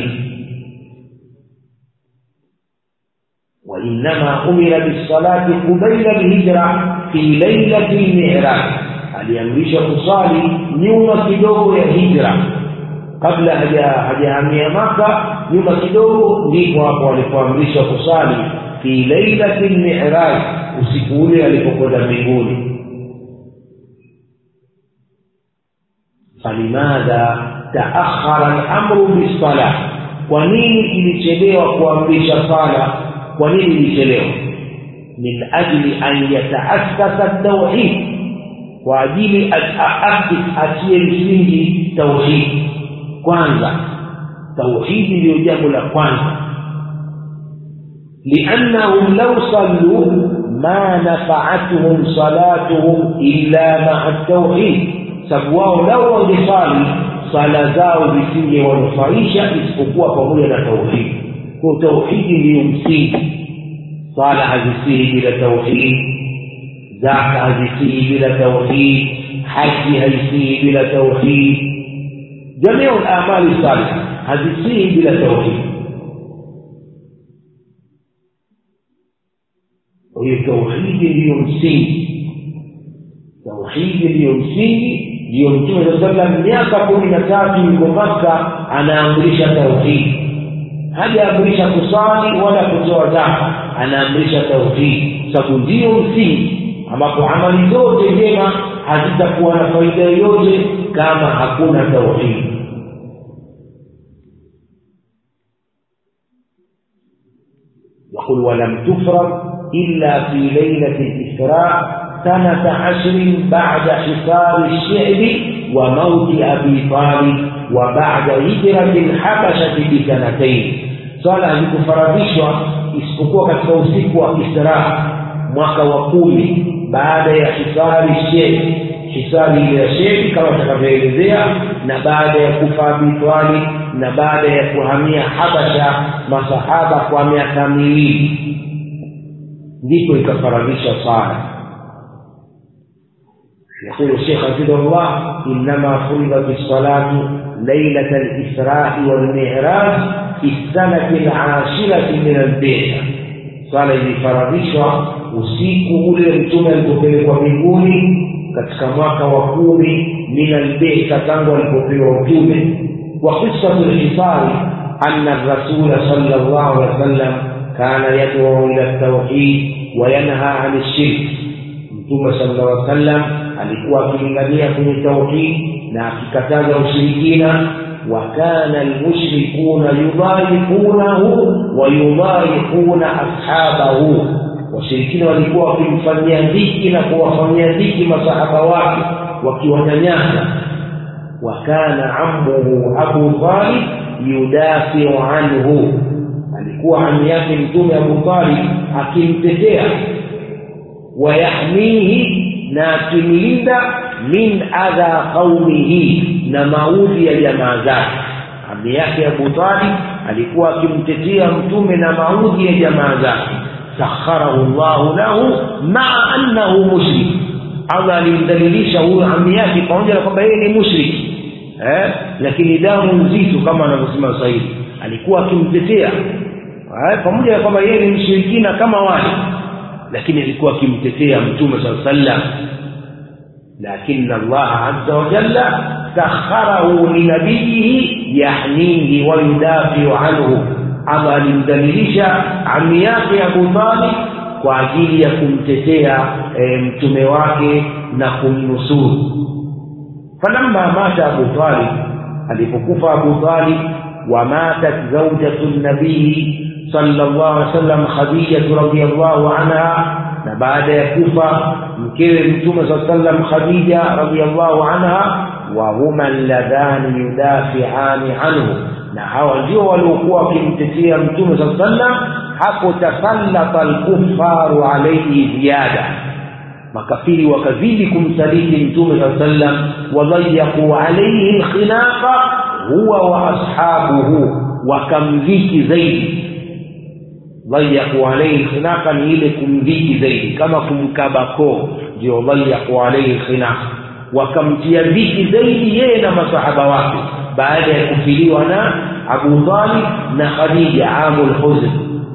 B: وإنما أمر بالصلاة قبيل الهجرة في ليلة المعراج aliamrishwa kusali nyuma kidogo ya hijra kabla hajahamia maka nyuma kidogo ndipo hapo alipoamrishwa kusali fi lailati lmiraj usiku ule alipokwenda mbinguni falimadha taakhara lamru bisalah kwa nini ilichelewa kuamrisha sala kwa nini ilichelewa min ajli an yataassasa tauhid kwa ajili aasisi atie msingi tauhid kwanza tauhidi ndiyo jambo la kwanza liannahum law sallu ma nafaatuhum salatuhum illa maa tauhid sababu wao lau wangesali sala zao zisingewanufaisha isipokuwa pamoja na tauhidi kwa tauhidi ndiyo msingi sala hazisihi bila tauhid zaka hazisihi bila tauhid haji haisihi bila tauhid jamii lamali salih hazisihi bila tauhid kwa hiyo tauhidi ndiyo msingi tauhidi ndiyo msingi ndiyo mtume saa salam miaka kumi na tatu yuko maka anaamrisha tauhidi hajaamrisha kusali wala kutoa zaka anaamrisha tauhidi sababu ndiyo msingi ambapo amali zote njema hazitakuwa na faida yoyote kama hakuna tauhidi يقول ولم تفرض إلا في ليلة الإسراء سنة عشر بعد حصار الشعب وموت أبي طالب وبعد هجرة الحبشة بسنتين swala hazikufaradhishwa isipokuwa katika usiku wa israa mwaka wa kumi baada ya hisari shekh hisari ile ya shekhi kama tutakavyoelezea na baada ya kufa abitwali na baada ya kuhamia habasha masahaba kwa miaka miwili ndipo ikafaradhisha swala يقول الشيخ حفظه الله إنما فرضت الصلاة ليلة الإسراء والمعراج في السنة العاشرة من البيت swala ilifaradhishwa usiku ule mtume alipopelekwa mbinguni katika mwaka wa kumi min albeta tangu alipopewa utume wa qisatu lhisari ana rasula sala llahu alehi wa sallam kana yaduu ila ltauhid wayanha ani lshirk mtume sala llah alih sallam alikuwa akilingania kwenye tauhid na akikataza ushirikina وكان المشركون يضايقونه ويضايقون أصحابه washirikina walikuwa wakimfanyia dhiki na kuwafanyia dhiki masahaba wake wakiwanyanyasa wakana ammuhu abu talib yudafiu anhu alikuwa ami yake mtume abu talib akimtetea wayahmihi na akimlinda min adha qaumihi na maudhi ya jamaa zake ami yake abu talib alikuwa akimtetea mtume na maudhi ya jamaa zake sakharahu llahu lahu maa annahu mushrik allah alimdhalilisha huyo ami yake pamoja na kwamba yeye ni mushriki eh? lakini damu nzito kama anavyosema waswahili alikuwa akimtetea eh? pamoja na kwamba yeye ni mshirikina kama wale lakini alikuwa akimtetea mtume saa sallam lakini allah aza wajalla sakharahu linabiyihi yahnihi wayudafiu anhu allah alimdhalilisha ami yake abu talib kwa ajili ya kumtetea e, mtume wake na kumnusuru falamma mata abu talib alipokufa abu talib wamatat zaujatu nabii sallallahu alaihi wasallam khadijatu radhiyallahu anha na baada ya kufa mkewe mtume saa sallam khadija radhiyallahu anha wa huma alladhani yudafiani anhu na hawa ndio waliokuwa wakimtetea mtume saa sallam hapo tasallata alkufaru alaihi ziyada makafiri wakazidi kumsaliti mtume saa sallam wadayaquu alaihi lkhinaqa huwa wa ashabuhu wakamdhiki zaidi dayaku alaihi lkhinaqa ni ile kumdhiki zaidi kama kumkaba koo ndio dayaku alaihi lkhinaqa wakamtia dhiki zaidi yeye na masahaba wake baada ya kufiliwa na abu talib na khadija amu lhuzn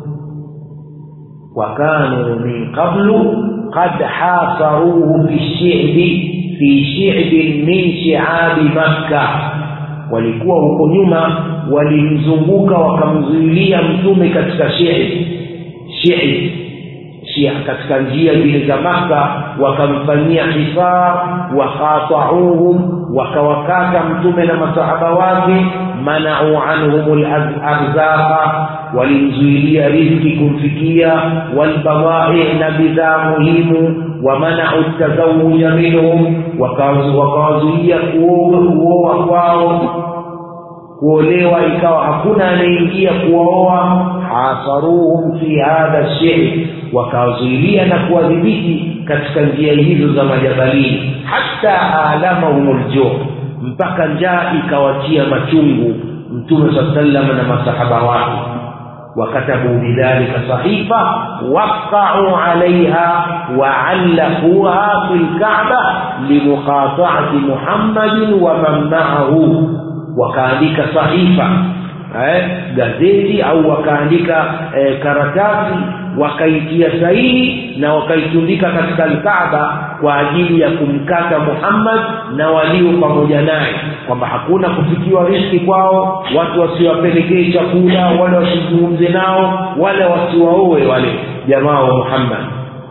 B: وكانوا من قبل قد حاصروه في الشعب في شعب من شعاب مكة walikuwa huko nyuma walimzunguka wakamzuilia mtume katika shi'i shi'i shia katika njia zile za maka wakamfanyia hisar wakatauhum wakawakata mtume na masahaba wake manau anhum larzaqa walimzuilia rizki kumfikia walbadai na bidhaa muhimu wamanau tazawuja minhum wakawazuia kuoa kwao kuolewa ikawa hakuna anayeingia kuwaoa hasaruhum fi hadha shiri wakawazuilia na kuwadhibiti katika njia hizo za majabalini hata alamahum ljuu mpaka njaa ikawatia machungu mtume saa sallam na masahaba wake وكتبوا بذلك صحيفة وقعوا عليها وعلقوها في الكعبة لمقاطعة محمد ومن معه wakaandika sahifa eh, gazeti au wakaandika eh, karatasi wakaitia sahihi na wakaitundika katika alkaaba kwa ajili ya kumkata muhammad na walio pamoja naye kwamba hakuna kufikiwa riski kwao watu wasiwapelekee chakula wale wasizungumze nao wala wasiwaowe wale jamaa wa muhammad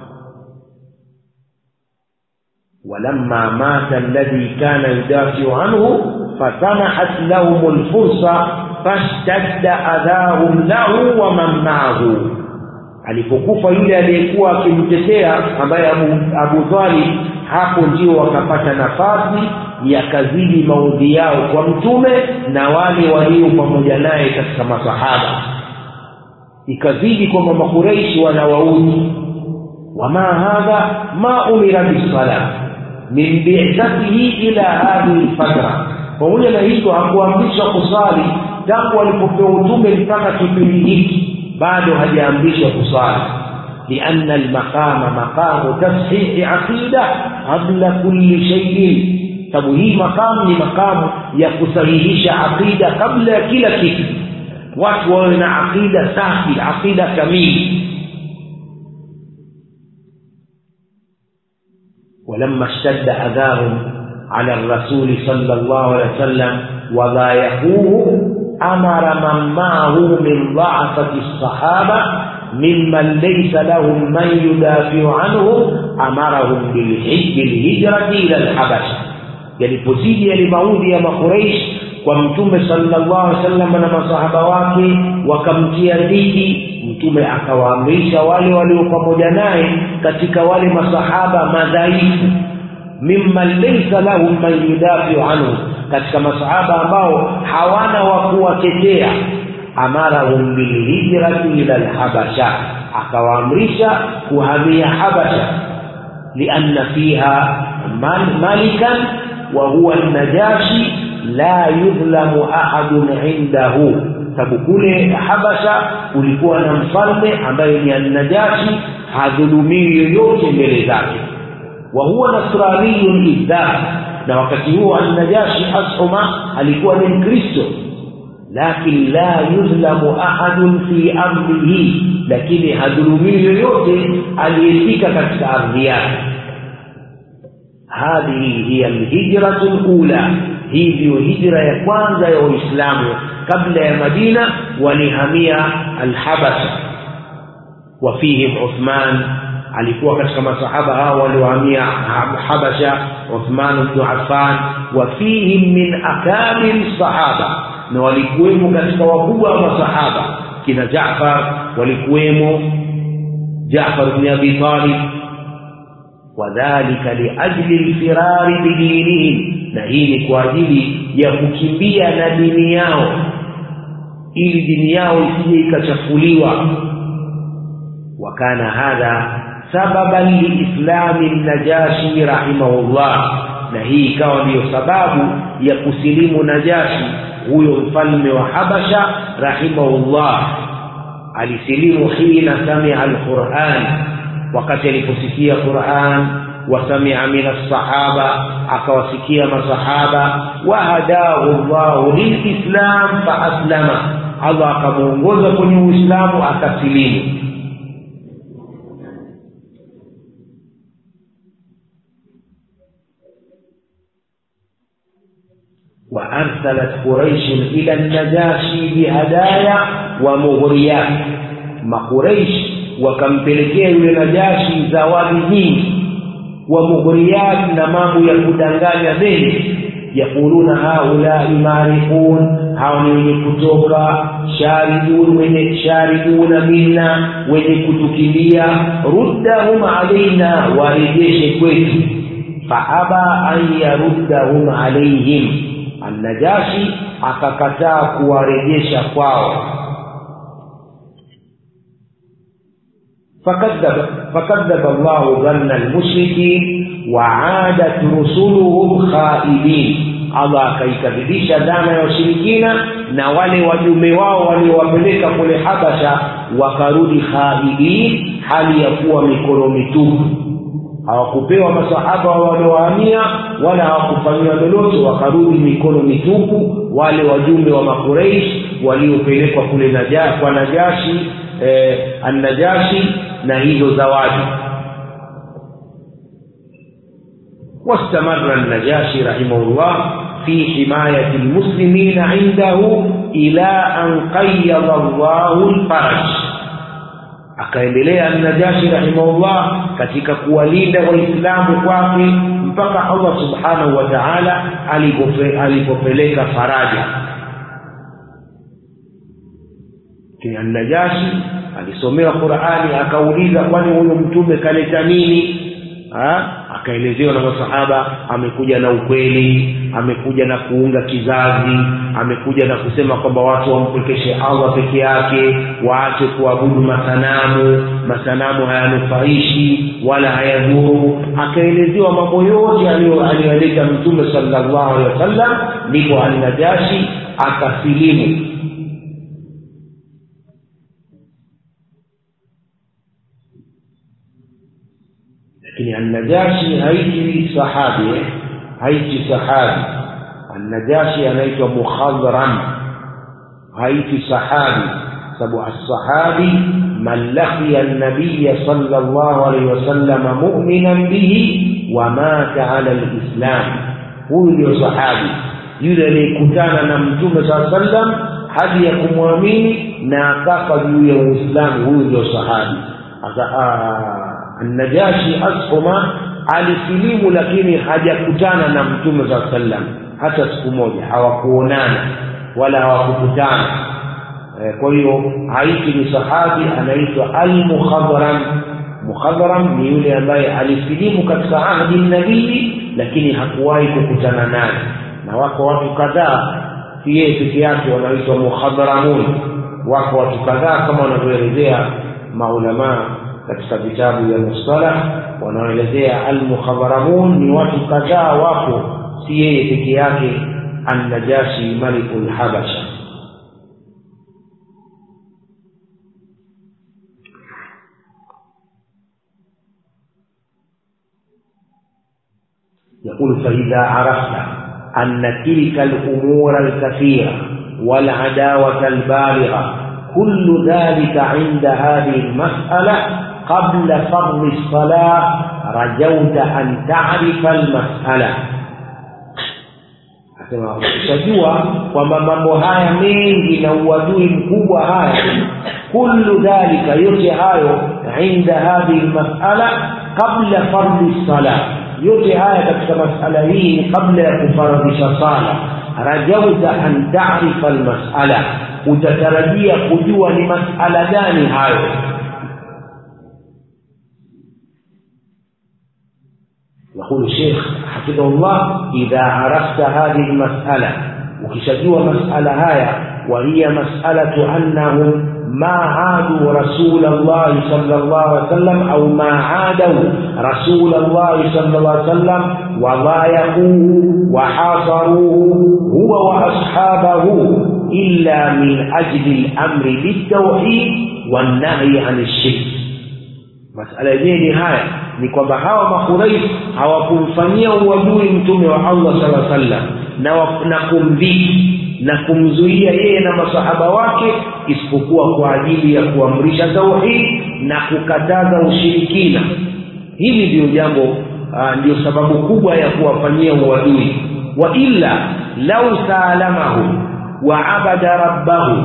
B: ولما مات الذي كان يدافع عنه فسمحت لهم الفرصة فاشتد أذاهم له ومن معه alipokufa yule aliyekuwa akimtetea ambaye abu, abu talib hapo ndio wakapata nafasi yakazidi maudhi yao kwa mtume na wale walio pamoja naye katika masahaba ikazidi kwamba makureishi wanawaudhi wama hadha ma umira bisala min bi'thatihi ila hadhihi lfatra pamoja na hivyo hakuamrishwa kusali tangu alipopewa utume mpaka kipindi hiki bado hajaamrishwa kusali lianna almaqama maqamu tashihi aqida qabla kulli shay'in sababu hii maqamu ni maqamu ya kusahihisha aqida kabla ya kila kitu watu wawe na aqida safi aqida kamili ولما اشتد أذاهم على الرسول صلى الله عليه وسلم وضايقوه أمر من معه من ضعفة الصحابة ممن ليس لهم من يدافع عنه أمرهم بالحج بالهجرة إلى الحبشة yalipozidi yale maudhi ya makureish kwa mtume sallallahu alaihi wasallam na masahaba wake wakamtia dhiki mtume akawaamrisha wale walio pamoja naye katika wale masahaba madhaifu mimman laysa lahum man yudafiu anhu katika masahaba ambao hawana wa kuwatetea amarahum bilhijrati ila lhabasha akawaamrisha kuhamia habasha lianna fiha malikan wa huwa najashi la yudhlamu ahadun indahu sababu kule habasha kulikuwa na mfalme ambaye ni annajashi hadhulumiwi yoyote mbele zake wa huwa nasraniyun izdar na wakati huo annajashi ashuma alikuwa ni mkristo lakin la yudhlamu ahadun fi amrihi lakini hadhulumiwi yoyote aliyefika katika ardhi yake hadhihi hiya alhijratu lula hii ndiyo hijra ya kwanza ya waislamu kabla ya madina walihamia alhabasha wafihim uthman alikuwa katika masahaba hao waliohamia habasha uthman bnu affan wafihim min akabiri sahaba na walikuwemo katika wakubwa wa masahaba kina jafar walikuwemo jafar bni abi talib wadhalika liajli lfirari bidinihim na hii ni kwa ajili ya kukimbia na dini yao ili dini yao isije ikachafuliwa wakana hadha sababan liislami najashi rahimahullah na hii ikawa ndiyo sababu ya kusilimu najashi huyo mfalme wa habasha rahimahullah alisilimu hina samia alquran wakati aliposikia quran wasamia min alsahaba akawasikia masahaba wahadahu llahu lilislam faaslama allah akamwongoza kwenye uislamu akasilimu وأرسلت قريش إلى النجاشي بهدايا ومغريات ما قريش wakampelekea yule najashi zawadi nyingi wa mughriyat na mambo ya kudanganya mengi yaquluna haulai marifun hawa ni wenye kutoka sharidun wenye shariduna minna wenye kutukimbia ruddahum alaina warejeshe kwetu faaba an yaruddahum alaihim annajashi akakataa kuwarejesha kwao فكذب فكذب الله ظن المشركين وعادت رسلهم خائبين Allah akaikadhibisha dhana ya washirikina na wale wajumbe wao waliowapeleka kule Habasha wakarudi khaibin, hali ya kuwa mikono mitupu. Hawakupewa masahaba waliowahamia wala hawakufanyiwa lolote, wakarudi mikono mitupu. Wale wajumbe wa Makureish waliopelekwa kule naja, kwa Najashi eh, Annajashi na hizo zawadi واستمر النجاشي رحمه الله في حماية المسلمين عنده إلى أن قيض الله الفرج akaendelea najashi rahimahullah katika kuwalinda waislamu kwake mpaka allah subhanahu wa taala alipopeleka faraja najashi alisomewa qurani akauliza kwani huyo mtume kaleta nini akaelezewa na masahaba amekuja na ukweli amekuja na kuunga kizazi amekuja na kusema kwamba watu wampwekeshe allah peke yake waache kuabudu masanamu masanamu hayanufaishi wala hayadhuru akaelezewa mambo yote aliyoyaleta mtume salllahu alehi wasallam ndipo alnajashi akasilimu lakini annajashi haiti sahabi eh? haiti sahabi annajashi anaitwa mukhadram haiti sahabi sababu assahabi man laqiya nabiya sala llahu alaihi wasallama muminan bihi wa mata ala lislam huyu ndio sahabi yule aliyekutana na mtume saa sallam hadi ya kumwamini na akafa juu ya uislamu huyu ndio sahabi annajashi ashuma alisilimu lakini hajakutana na mtume saa sallam hata siku moja hawakuonana wala hawakukutana e, kwa hiyo haiti ni sahabi anaitwa almukhadram mukhadram ni yule ambaye alisilimu katika ahdi nabii lakini hakuwahi kukutana naye na wako watu kadhaa si yeye peke yake wanaitwa mukhadharamun wako watu kadhaa kama wanavyoelezea maulamaa katika vitabu vya mustalah wanaoelezea almukhadharamun ni watu kadhaa wapo si yeye peke yake annajashi maliku lhabasha يقول فإذا عرفت أن تلك الأمور الكثيرة والعداوة البالغة كل ذلك عند هذه المسألة قبل فرض الصلاة رجوت أن تعرف المسألة asema ukishajua kwamba mambo haya mengi na uadui mkubwa haya kullu dhalika yote hayo inda hadhihi lmasala qabla fardhi sala yote haya katika masala hii ni kabla ya kufaradhisha sala rajauta an tarifa almasala utatarajia kujua ni masala gani hayo يقول الشيخ حفظه الله إذا عرفت هذه المسألة وكشجوا مسألة هاي وهي مسألة أنهم ما عادوا رسول الله صلى الله عليه وسلم أو ما عادوا رسول الله صلى الله عليه وسلم وضايقوه وحاصروه هو وأصحابه إلا من أجل الأمر بالتوحيد والنهي عن الشرك masala yenyewe ni haya ni kwamba hawa makuraish hawakumfanyia uadui mtume wa allah sala sallam na, na kumdhiki na kumzuia yeye na masahaba wake isipokuwa kwa ajili ya kuamrisha tauhid na kukataza ushirikina hili ndiyo jambo uh, ndiyo sababu kubwa ya kuwafanyia uadui wa illa lau saalamahu wa abada rabbahu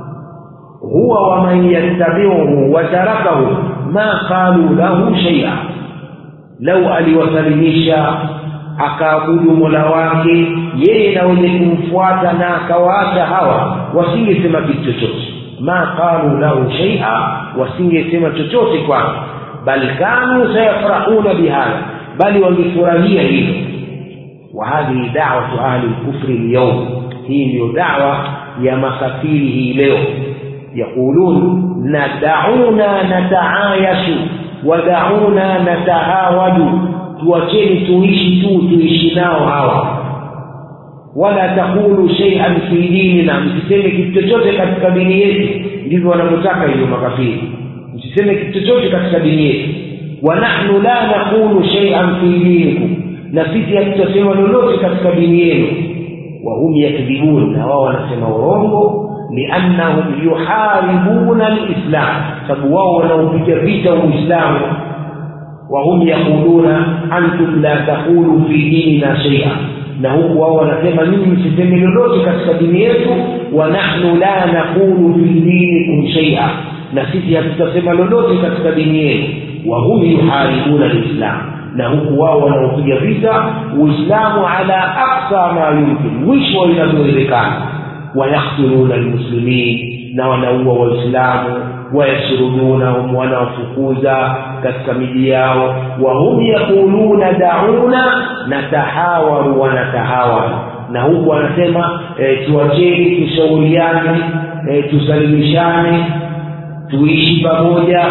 B: huwa waman yattabiuhu watarakahu ma qalu lahu shaia lau aliwasalimisha akaabudu mola wake yeye na wenye kumfuata na akawaacha hawa wasingesema kitu chochote ma qalu lahu shaia wasingesema chochote kwake bal kanu sayafrahuna bihadha bali wangefurahia hilo wa hadhihi dawatu ahli lkufri lyaum hii ndiyo dawa ya makafiri hii leo yaqulun nadauna nataayashu wadauna natahawadu tuacheni tuishi tu tuishi nao hawa wala taqulu shay'an fi dinina msiseme kitu chochote katika dini yetu ndivyo wanavyotaka hivyo makafiri msiseme kitu chochote katika dini yetu wa nahnu la naqulu shay'an fi dinikum na sisi hatutasema lolote katika dini yenu wa hum yakdhibun na wao wanasema urongo liannahum yuharibuna lislam sababu wao wanaopiga vita uislamu wahum yaquluna antum la taqulu fi dinina shaia na huku wao wanasema mimi msiseme lolote katika dini yetu wa nahnu la naqulu fi dinikum shaia na sisi hatutasema lolote katika dini yenu wahum yuharibuna lislam na huku wao wanaopiga vita uislamu ala aksa ma yumkin mwisho inavyowezekana wayaktuluna lmuslimin na wanaua waislamu wayasrudunahum wanawafukuza katika miji yao wahum yaquluna dauna natahawaru wanatahawaru na huku wanasema e, tuacheni tushauriane e, tusalimishane tuishi pamoja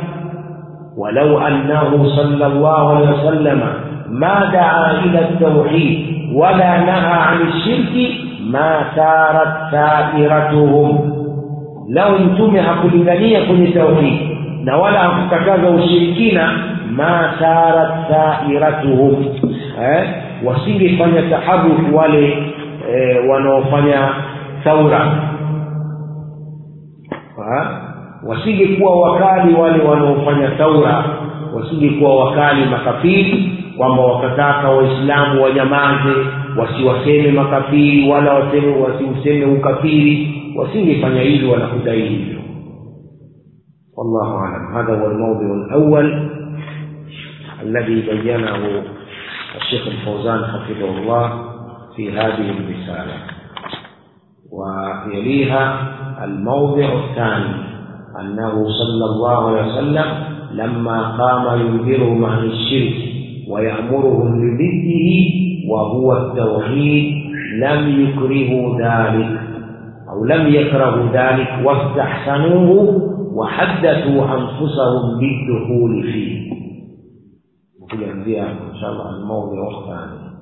B: ولو أنه صلى الله عليه وسلم ما دعا إلى التوحيد ولا نهى عن الشرك ما سارت سائرتهم لو انتم hakulingania kwenye tauhid na wala hakukataza ushirikina ma sarat sairatuhum eh? wasingefanya taharufu wale eh, wanaofanya thaura wasingekuwa wakali wale wanaofanya thaura wasingekuwa wakali makafiri kwamba wakataka waislamu wanyamaze wasiwaseme makafiri wala waseme wasiuseme ukafiri wasingefanya hivyo wanakudai hivyo والله أعلم هذا هو الموضوع الأول الذي بينه الشيخ الفوزان حفظه الله في هذه الرسالة ويليها الموضع الثاني أنه صلى الله عليه وسلم لما قام ينذرهم عن الشرك ويأمرهم بضده وهو التوحيد لم يكرهوا ذلك أو لم يكرهوا ذلك واستحسنوه وحدثوا أنفسهم بالدخول فيه وكل إن شاء الله الموضع الثاني